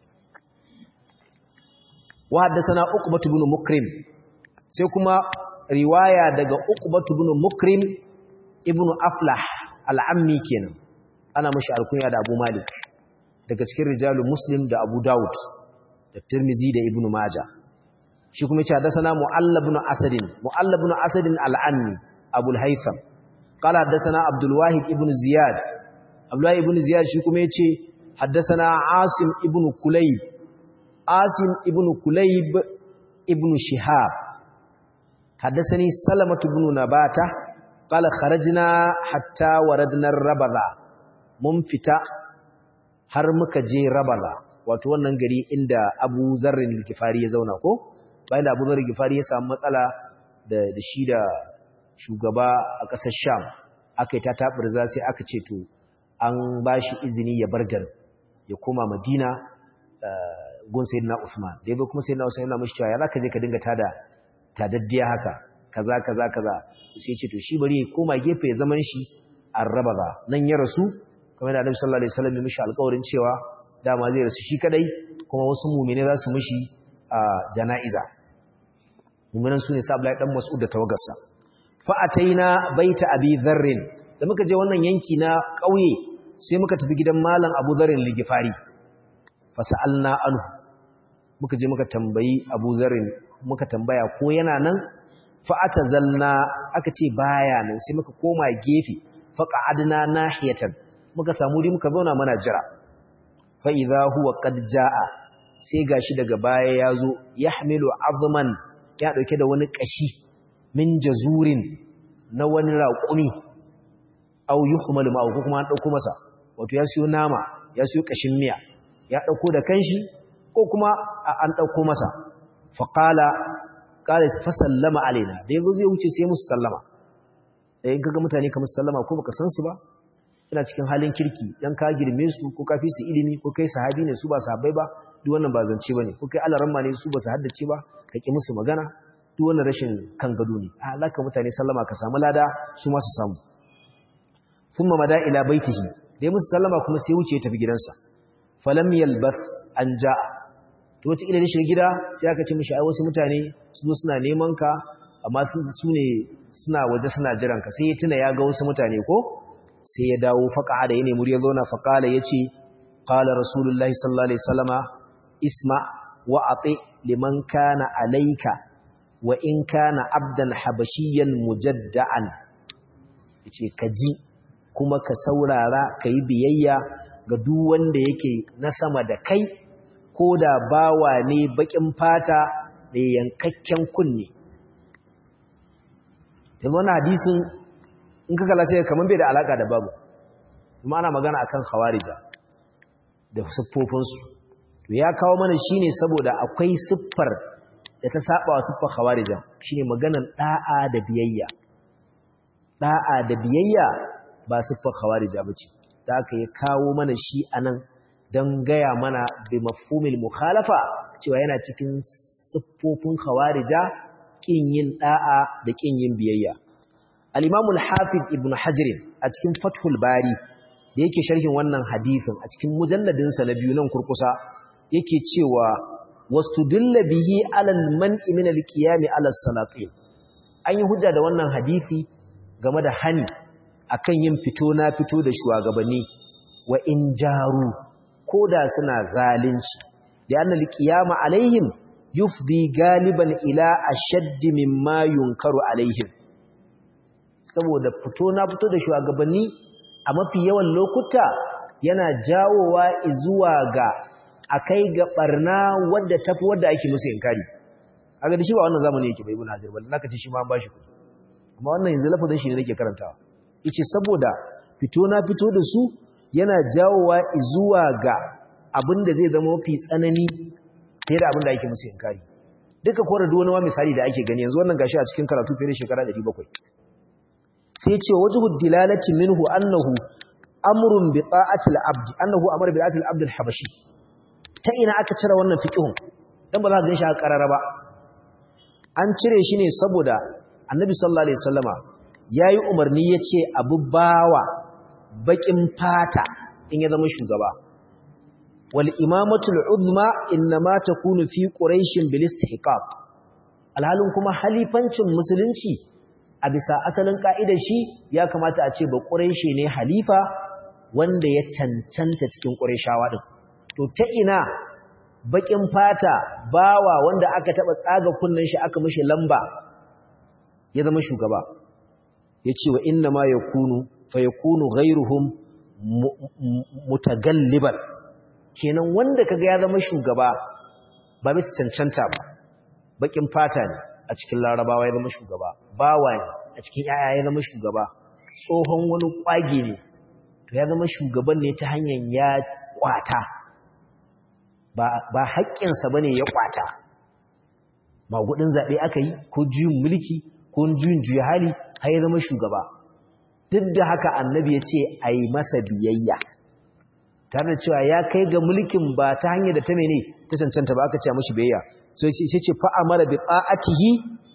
Speaker 1: wa haddathana uqbah ibn mukrim sai kuma riwaya daga uqbah ibn mukrim ibn aflah al-ammi kenan ana mashi alkunya da Abu Malik daga cikin rijalul Muslim da Abu Dawud da Tirmizi da Ibn Majah shi kuma yace hadathana Mu'alla ibn Asad Mu'alla ibn Asad al-Anni Abu al-Haytham qala hadathana Abdul Wahid ibn Ziyad Abdul Wahid ibn Ziyad shi kuma yace hadathana Asim ibn Kulayb Asim ibn Kulayb ibn Shihab hadathani Salamah ibn Nabata qala kharajna hatta waradna ar-Rabadha mun fita har muka je Rabala wato wannan gari inda Abu Zarrin al-Ghifari ya zauna ko bayan da Abu Zarrin al-Ghifari ya samu matsala da da shi da shugaba a ƙasar Sham aka yi ta tabirza sai aka ce to an bashi izini ya bar garin ya koma Madina gun Sayyidina Usman da yabo kuma Sayyidina Usman yana mishi cewa ya zaka je ka dinga tada tadaddiya haka kaza kaza kaza sai ya ce to shi bari ya koma gefe ya zaman shi Ar-Rabaza nan ya rasu kamar da Annabi sallallahu alaihi wasallam ya mishi alƙawarin cewa dama zai rasu shi kadai kuma wasu mu'mine za su mishi a jana'iza mu'minan sune sa Abdullahi dan Mas'ud da tawagarsa fa ataina baita Abi Dharr da muka je wannan yanki na ƙauye sai muka tafi gidan malam Abu Dharr ligifari fa sa'alna anhu muka je muka tambayi Abu Dharr muka tambaya ko yana nan fa atazalna aka ce baya nan sai muka koma gefe fa qa'adna nahiyatan muka samu ri muka zauna mana jira fa idza huwa qad jaa sai gashi daga baya yazo yahmilu azman ya dauke da wani kashi min jazurin na wani raƙumi aw yuhmalu ma ko kuma an dauko masa wato ya siyo nama ya siyo kashin miya ya dauko da kanshi ko kuma an dauko masa fa qala qala fa sallama alaina da yazo zai wuce sai musu sallama eh kaga mutane kamar sallama ko baka san su ba ina cikin halin kirki dan ka girme su ko ka fi su ilimi ko kai sahabi ne su ba sahabbai ba duk wannan ba zance bane ko kai alaramma ne su ba su haddace ba ka ki musu magana duk wannan rashin kan gado ne a alaka mutane sallama ka samu lada su ma su samu thumma mada ila baitihi dai musu sallama kuma sai wuce ya tafi gidansa falam yalbath an jaa to wata ila shi gida sai aka ce mishi ai wasu mutane su zo suna neman ka amma su ne suna waje suna jiran ka sai ya tuna ya ga wasu mutane ko sai ya dawo faƙa da ya nemi ya zauna faƙala ya ce ƙala rasulullahi sallallahu alaihi salama isma wa aɗe liman kana alaika wa in kana abdan habashiyan mujadda'an ya ce ka ji kuma ka saurara ka yi biyayya ga duk wanda yake na sama da kai ko da bawa ne baƙin fata mai yankakken kunne yanzu wani hadisin in ka kalla sai kaman bai da alaka da babu kuma ana magana akan khawarija da siffofinsu to ya kawo mana shine saboda akwai siffar da ta saba wa siffar khawarija shine maganan da'a da biyayya da'a da biyayya ba siffar khawarija bace da aka ya kawo mana shi anan dan gaya mana bi mafhumil mukhalafa cewa yana cikin siffofin khawarija kin yin da'a da kin yin biyayya al-imam al-hafiz ibn hajar a cikin fathul bari da yake sharhin wannan hadisin a cikin mujalladin sa na biyu nan kurkusa yake cewa wastudilla bihi alal man'i min al-qiyam ala salatin an yi hujja da wannan hadisi game da hani akan yin fito na fito da shugabanni wa in jaru koda suna zalunci da annal qiyama alaihim yufdi galiban ila ashaddi mimma yunkaru alaihim saboda fito na fito da shugabanni a mafi yawan lokuta yana jawowa zuwa ga akai ga barna wadda tafi wadda ake musu inkari aga da shi ba wannan zamani yake bai ibn hajar bal naka ce shi ma an bashi kuɗi amma wannan yanzu lafazin shi ne nake karantawa yace saboda fito na fito da su yana jawowa zuwa ga abin da zai zama mafi tsanani fiye da abin da ake musu inkari duka kora duk wani misali da ake gani yanzu wannan gashi a cikin karatu fiye da shekara 700 sai ce wajhu dilalati minhu annahu amrun bi ta'ati al-abd annahu amara bi ta'ati al-abd al-habashi ta ina aka cire wannan fiqhun dan ba za ka ganshi a karara ba an cire shi ne saboda annabi sallallahu alaihi wasallama yayi umarni yace abu bawa bakin fata in ya zama shugaba wal imamatu al-uzma inma takunu fi quraish bil istihqaq alhalin kuma halifancin musulunci a bisa asalin ka'idar shi ya kamata a ce ba quraishi ne halifa wanda ya cancanta cikin qurayshawa din to ta ina bakin fata bawa wanda aka taba tsaga kunnen shi aka mishi lamba ya zama shugaba yace wa inna ma yakunu fa yakunu ghayruhum mutagalliban kenan wanda kaga ya zama shugaba ba bisa cancanta ba bakin fata ne a cikin larabawa ya zama shugaba bawa ne a cikin yaya ya zama shugaba tsohon wani kwage ne to ya zama shugaban ne ta hanyar ya kwata ba haƙƙinsa ba ne ya kwata ba gudun zaɓe aka yi ko juyin mulki ko juyin juya hali har ya zama shugaba duk da haka annabi ya ce a yi masa biyayya tare da cewa ya kai ga mulkin ba ta hanyar da ta mene ta cancanta ba aka ce mashi biyayya so sai ce fa amara bi ta'atihi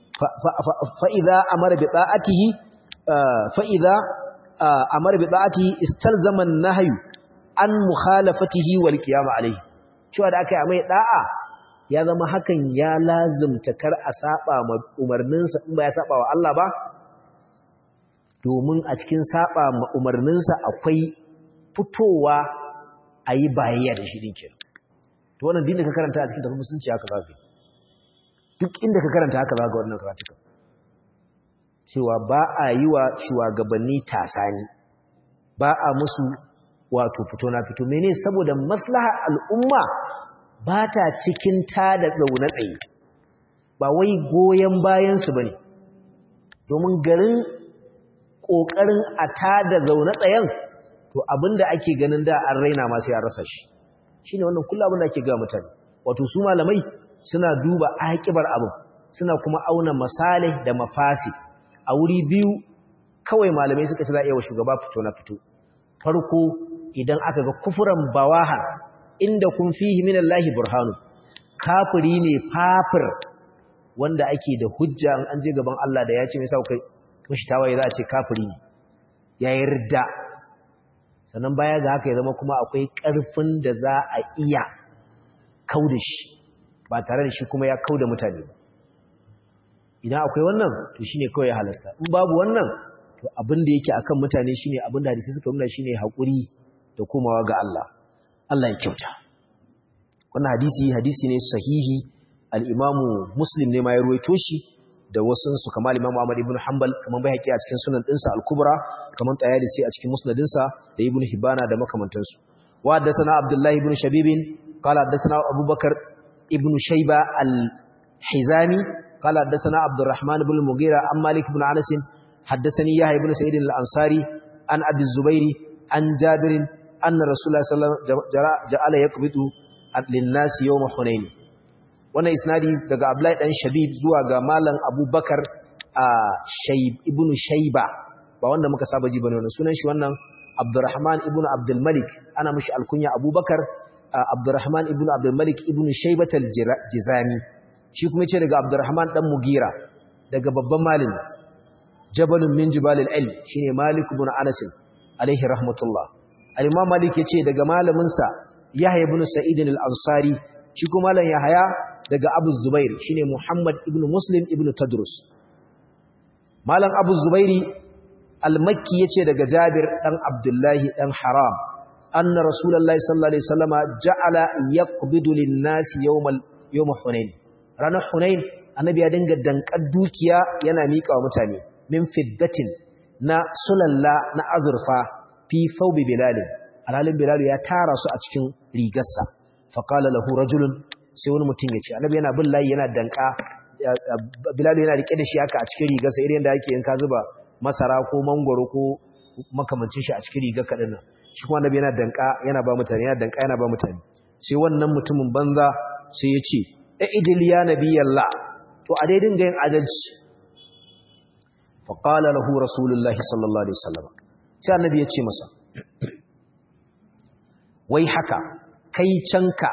Speaker 1: fa idza amara bi ta'atihi fa idza amara bi ta'atihi istalzama an-nahyu an mukhalafatihi wal qiyam alayhi cewa da aka yi mai da'a ya zama hakan ya lazimta kar a saba ma umarninsa in ba ya saba wa Allah ba domin a cikin saba ma umarninsa akwai fitowa a yi bayayya da shi dinkin to wannan din da ka karanta a cikin tafi musulunci haka za ka duk inda ka karanta haka za ga wannan karatuka cewa ba a yi wa shugabanni tasani ba a musu wato fito na fito mene saboda maslaha al'umma ba ta cikin ta da tsaune tsaye ba wai goyon bayansu ba ne domin garin ƙoƙarin a ta da zaune tsayen to abinda ake ganin da an raina masu ya rasa shi shi ne wannan kula abinda ake gawa mutane wato su malamai suna duba aƙibar abin suna kuma auna masalih da mafasi a wuri biyu kawai malamai suka ci za a iya wa shugaba fito na fito farko idan aka ga kufuran bawahan inda kun fihi min Allahi burhanu kafiri ne fafir wanda ake da hujja an je gaban Allah da ya ce mai sa kai mushi tawaye za a ce kafiri ne ya yarda sannan baya ga haka ya zama kuma akwai ƙarfin da za a iya kauda shi ba tare da shi kuma ya kauda mutane ba idan akwai wannan to shine kawai ya halasta in babu wannan to abin da yake akan mutane shine abin da hadisi suka nuna shine hakuri da komawa ga Allah Allah ya kyauta wannan hadisi hadisi ne sahihi al-Imamu Muslim ne ma ya ruwaito shi da wasu su kamar Imam Ahmad ibn Hanbal kamar bai haƙi a cikin sunan dinsa al-Kubra kamar Tayalisi a cikin musnadinsa da Ibn Hibana da makamantansu wa haddathana Abdullah ibn Shabib qala haddathana Abu Bakar ibn Shayba al-Hizami qala haddathana Abdurrahman ibn Mughira an Malik ibn Anas haddathani Yahya ibn Sa'id al-Ansari an Abi Zubair an Jabir anna Rasulullah sallallahu alaihi wasallam ja'ala yaqbidu lin-nas yawm Hunain wannan isnadi daga Abdullahi dan Shabib zuwa ga Malam Abubakar a Shayb ibn Shayba ba wanda muka saba ji bane wannan sunan shi wannan Abdurrahman ibn Abdul Malik ana mishi alkunya Abubakar Abdurrahman ibn Abdul Malik ibn Shaybat al-Jizani shi kuma yace daga Abdurrahman dan Mugira daga babban malami Jabalun min Jibal al-Ilm shine Malik ibn Anas alaihi rahmatullah al-Imam Malik yace daga malamin sa Yahya ibn Sa'id al-Ansari shi kuma malam Yahya daga Abu Zubair shine Muhammad ibn Muslim ibn Tadrus Malam Abu Zubairi al-Makki yace daga Jabir dan Abdullahi dan Haram anna Rasulullahi sallallahu alaihi wasallama ja'ala yaqbidu lin-nasi yawmal yawm Hunain ranar Hunain annabi ya dinga dankar dukiya yana mika wa mutane min fiddatin na sulalla na azurfa fi thawbi bilal alhalin bilal ya tara su a cikin rigarsa fa qala lahu rajulun sai wani mutum ya ce annabi yana bin layi yana danka bilal yana rike da shi haka a cikin rigarsa irin da yake in ka zuba masara ko mangoro ko makamancin shi a cikin rigar kadin nan shi kuma annabi yana danka yana ba mutane yana danka yana ba mutane sai wannan mutumin banza sai ya ce idil ya nabiyallah to a dai dinga yin adalci fa qala lahu rasulullahi sallallahu alaihi wasallam sai annabi ya ce masa wai haka kai canka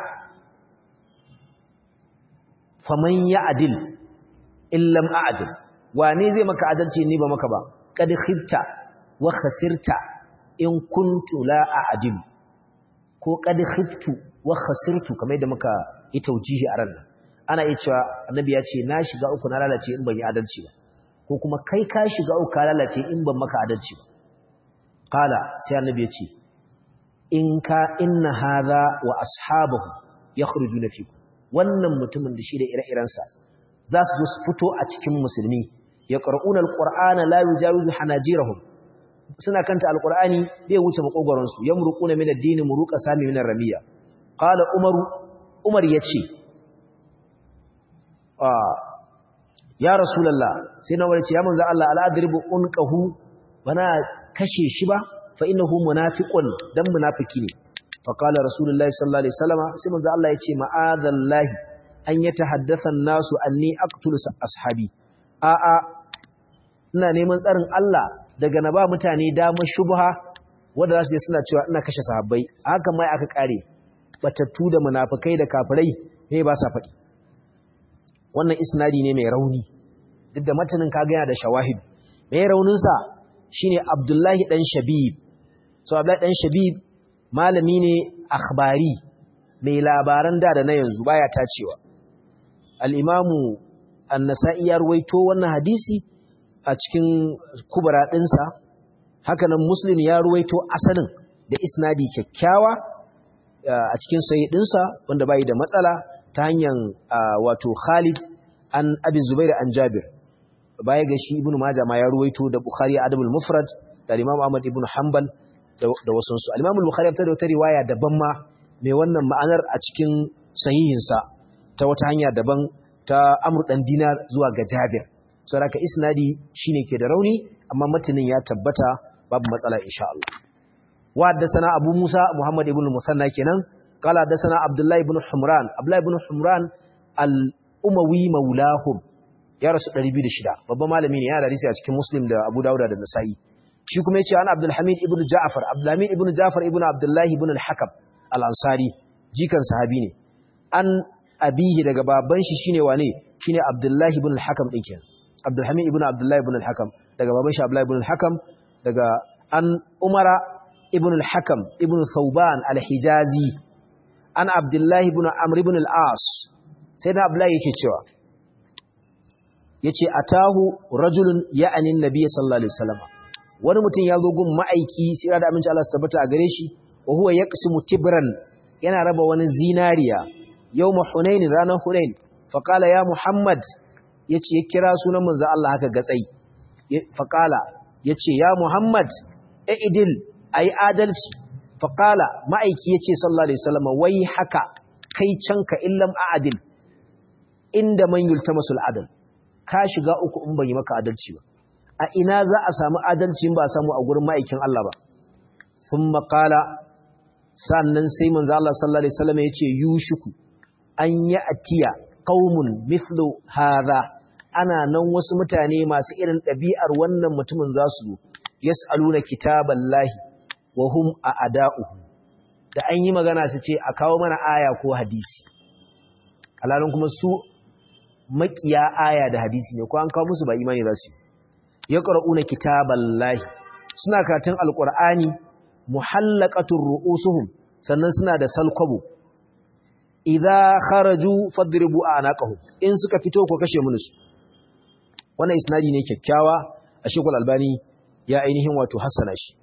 Speaker 1: faman ya adil illam a'dil wane zai maka adalci ni ba maka ba kad khibta wa khasirta in kuntu la a'dil ko kad khibtu wa khasirtu kamar da muka yi taujihi a ran ana iya cewa annabi ya ce na shiga uku na lalace in ban yi adalci ba ko kuma kai ka shiga uku ka lalace in ban maka adalci ba qala sai annabi ya ce in ka inna hadha wa ashabahu yakhrujuna fikum wannan mutumin da shi da ire-irensa za su zo su fito a cikin musulmi ya ƙar'una alƙur'ana la yujawizu hanajirahum suna kanta alƙur'ani bai wuce makogoronsu ya murƙuna min addini muruqa sami min ramiya qala umaru umar yace ah ya rasulullah sai na warce ya manzo Allah al'adribu unqahu bana kashe shi ba fa innahu munafiqun dan munafiki ne fa qala rasulullahi sallallahu alaihi wasallam sai manzo Allah yace ma'adallahi an yatahaddatha an-nasu anni aqtulu ashabi a a ina neman tsarin Allah daga na ba mutane dama shubha wanda zasu je suna cewa ina kashe sahabbai haka mai aka kare batattu da munafikai da kafirai ne ba sa faɗi wannan isnadi ne mai rauni duk da matanin kaga yana da shawahid mai raunin sa shine Abdullahi dan Shabib so Abdullahi dan Shabib malami ne akhbari mai labaran da da na yanzu baya tacewa al-Imamu An-Nasa'i ya ruwaito wannan hadisi a cikin kubra dinsa haka nan Muslim ya ruwaito asalin da isnadi kyakkyawa a cikin sahih dinsa wanda bai da matsala ta hanyar wato Khalid an Abi Zubair an Jabir baya ga shi Ibn Majah ma ya ruwaito da Bukhari Adabul Mufrad da Imam Ahmad ibn Hanbal da wasu su al-Imam al-Bukhari ya da wata riwaya daban ma mai wannan ma'anar a cikin sahihinsa ta wata hanya daban ta Amr dan Dinar zuwa ga Jabir saboda isnadi shine ke da rauni amma matanin ya tabbata babu matsala insha Allah wa haddathana Abu Musa Muhammad ibn Musanna kenan qala haddathana Abdullah ibn Humran Abdullah ibn Humran al-Umawi maulahum ya rasu 206 babban malami ne ya da hadisi a cikin Muslim da Abu Dawud da Nasa'i shi kuma yace an Abdul Hamid ibn Ja'far Abdul Hamid ibn Ja'far ibn Abdullah ibn al-Hakam al-Ansari jikan sahabi ne an abihi daga baban shi shine wane shine Abdullah ibn al-Hakam din kenan Abdul Hamid ibn Abdullah ibn al-Hakam daga baban shi Abdullah ibn al-Hakam daga an Umara ibn al-Hakam ibn Thawban al-Hijazi an Abdullah ibn Amr ibn al-As sai da Abdullah yake cewa yace atahu rajulun ya'ani an-nabiy sallallahu alaihi wasallam wani mutum ya zo gun ma'aiki sai da aminci Allah su tabbata a gare shi wa huwa yaqsimu tibran yana raba wani zinariya yawm hunain ranar hunain fa qala ya muhammad yace ya kira sunan manzo Allah haka gatsai fa qala yace ya muhammad idil ai adalci fa qala ma'aiki yace sallallahu alaihi wasallam wai haka kai canka illam a'dil inda man yultamasul adl ka shiga uku in ban yi maka adalci ba a ina za a samu adalci ba samu a gurin ma'aikin Allah ba sun makala sannan sai manzo Allah sallallahu alaihi wasallam yace yushiku an ya atiya qaumun mithlu hadha ana nan wasu mutane masu irin ɗabi'ar wannan mutumin za su zo yas'aluna kitaballahi wa hum a'da'uhu da an yi magana su ce a kawo mana aya ko hadisi alalun kuma su makiya aya da hadisi ne ko an kawo musu ba imani za su yi ya ƙara'una kitaban lahi suna katin alƙur'ani muhallakatun ru'usuhum sannan suna da salkwabo idza kharaju fadribu anaqahum in suka fito ko kashe munusu wannan isnadi ne kyakkyawa a shekul albani ya ainihin wato hassana shi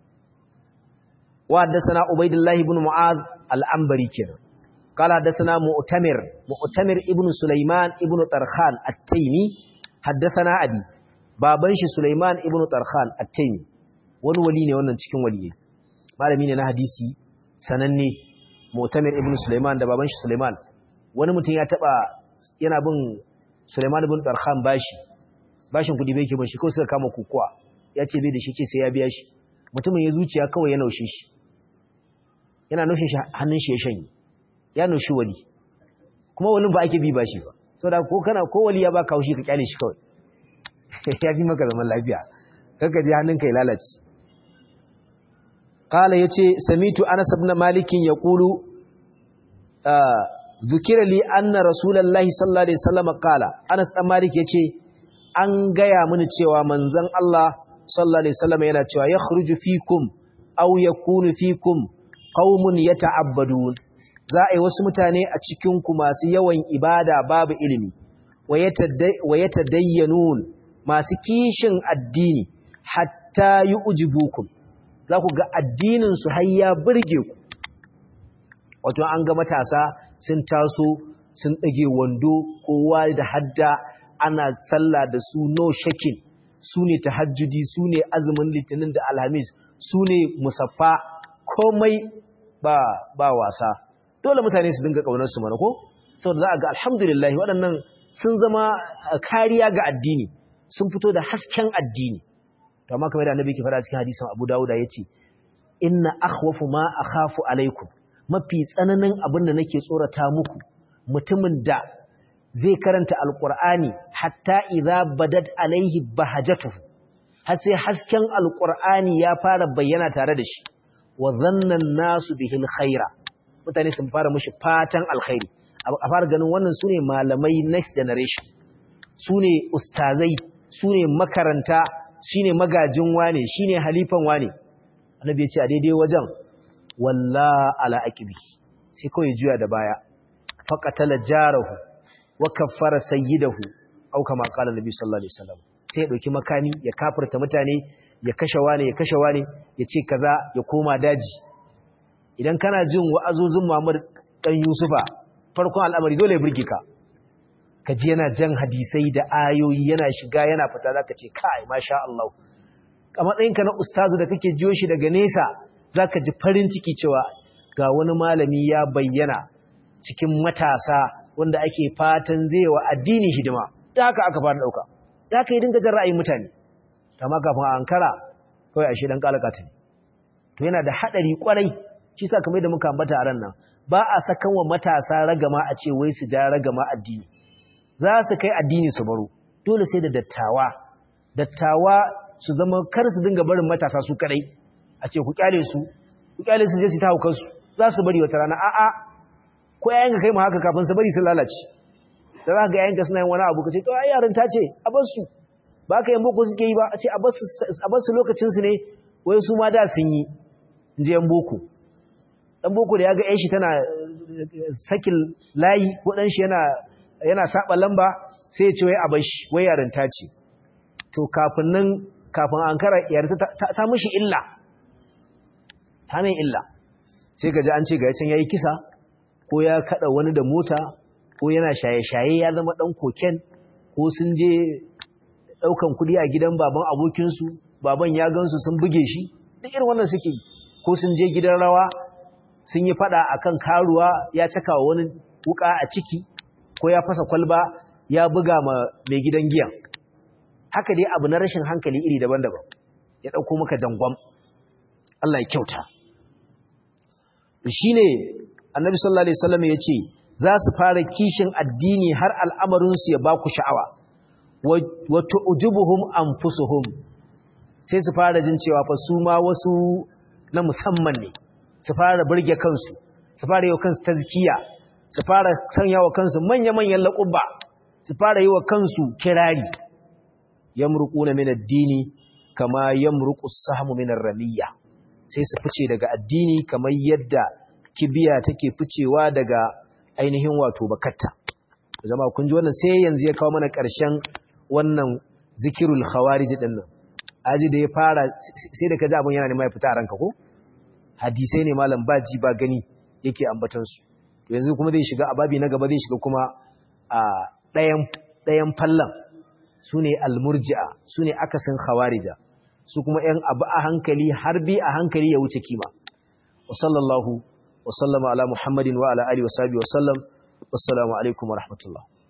Speaker 1: wa haddathana ubaidullah ibn mu'az al-anbari kenan qala haddathana mu'tamir mu'tamir ibn sulaiman ibn tarkhan at-taymi haddathana abi baban shi Sulaiman ibn Tarkhan at-Taymi wani wali ne wannan cikin waliyai malami ne na hadisi sananne Mu'tamir ibn Sulaiman da baban shi Sulaiman wani mutum ya taba yana bin Sulaiman ibn Tarkhan bashi bashin kudi bai ke bashi ko suka kama kukuwa ya ce bai da shi ce sai ya biya shi mutumin ya zuciya kawai ya naushe shi yana naushe shi hannun shi ya shanye ya naushi wali kuma wani ba ake bi bashi ba saboda ko kana ko wali ya baka haushi ka kyale shi kawai ya fi maka zaman lafiya kaka ji hannunka ya lalace qala yace samitu anas ibn malik yaqulu dhukira li anna rasulullahi sallallahu alaihi wasallam qala anas dan malik yace an gaya mini cewa manzon Allah sallallahu alaihi wasallam yana cewa yakhruju fikum aw yakunu fikum qaumun yata'abbadun za a yi wasu mutane a cikin ku masu yawan ibada babu ilimi wa yatadayyanun masu kishin addini hatta yu'jibukum za ku ga addinin su har ya burge ku wato an ga matasa sun taso sun dage wando kowa da hadda ana sallah da su no shakin su ne tahajjudi su ne azumin litinin da alhamis su ne musaffa komai ba ba wasa dole mutane su dinga kaunar su mana ko saboda za a ga alhamdulillah waɗannan sun zama kariya ga addini sun fito da hasken addini to amma kamar da annabi ke fara cikin hadisin Abu Dawud yace inna akhwafu ma akhafu alaikum mafi tsananin abin da nake tsorata muku mutumin da zai karanta alqur'ani hatta idza badat alaihi bahajatuhu har sai hasken alqur'ani ya fara bayyana tare da shi wa dhanna nasu bihi alkhaira mutane sun fara mishi fatan alkhairi a fara ganin wannan sune malamai next generation sune ustazai sune makaranta shine magajin wane shine halifan wane annabi ya ce a daidai wajen walla ala aqibi sai kawai juya da baya faqatala jarahu wa kaffara sayyidahu au kama qala nabi sallallahu alaihi wasallam sai ya dauki makami ya kafirta mutane ya kashe wane ya kashe wane ya ce kaza ya koma daji idan kana jin wa'azozin Muhammad dan Yusufa farkon al'amari dole ya burge ka kaji yana jan hadisai da ayoyi yana shiga yana fita zaka ce kai masha Allah a matsayinka na ustazu da kake jiyo shi daga nesa zaka ji farin ciki cewa ga wani malami ya bayyana cikin matasa wanda ake fatan zai wa addini hidima da haka aka fara dauka da haka yi dinga jan ra'ayin mutane amma kafin a ankara kawai ashe dan kalakata ne to yana da hadari kwarai shi sa kamar da muka ambata a ran nan ba a sakan wa matasa ragama a ce wai su ja ragama addini za su kai addini su baro dole sai da dattawa dattawa su zama kar su dinga barin matasa su kadai a ce ku kyale su ku kyale su je su ta haukan su za su bari wata rana a'a ko yayin ka kai mu haka kafin su bari su lalace da za ka ga yayin ka suna yin wani abu ka ce to ai yaran ta ce a bar su ba ka yin boko suke yi ba a ce a bar su lokacin su ne wai su ma da sun yi in je yan boko dan boko da ya ga shi tana sakin layi ko dan shi yana yana saba lamba sai ya ce wai a bar shi wai yarinta ce to kafin nan kafin an kara yarinta ta mishi illa ta mai illa sai ka ji an ce ga yacin yayi kisa ko ya kada wani da mota ko yana shaye-shaye ya zama dan koken ko sun je daukan kudi a gidan baban abokinsu baban ya gansu sun buge shi duk irin wannan suke ko sun je gidan rawa sun yi fada akan karuwa ya caka wa wani wuka a ciki ko ya fasa kwalba ya buga ma mai gidan giyan haka dai abu na rashin hankali iri daban-daban ya dauko maka jangwam Allah ya kyauta shine annabi sallallahu alaihi wasallam yace za su fara kishin addini har al'amarin su ya ba ku sha'awa wa tu'jibuhum anfusuhum sai su fara jin cewa fa su ma wasu na musamman ne su fara burge kansu su fara yi wa kansu tazkiya su fara sanya wa kansu manya-manyan laƙubba su fara yi wa kansu kirari yamruquna min ad-dini kama yamruqu as-sahmu min ar-ramiyya sai su fice daga addini kamar yadda kibiya take ficewa daga ainihin wato bakatta zama kun ji wannan sai yanzu ya kawo mana ƙarshen wannan zikirul khawarij din nan aji da ya fara sai da kaji abun yana ne mai fita a ranka ko hadisai ne malam baji ba gani yake ambatan su yanzu kuma zai shiga ababi na gaba zai shiga kuma a ɗayan ɗayan fallan su ne almurji'a su ne akasin khawarija su kuma ‘yan abu a hankali har bi a hankali ya wuce kima wa sallallahu wa sallama ala muhammadin wa ala alihi wa sahbihi wa sallam wassalamu alaikum wa rahmatullah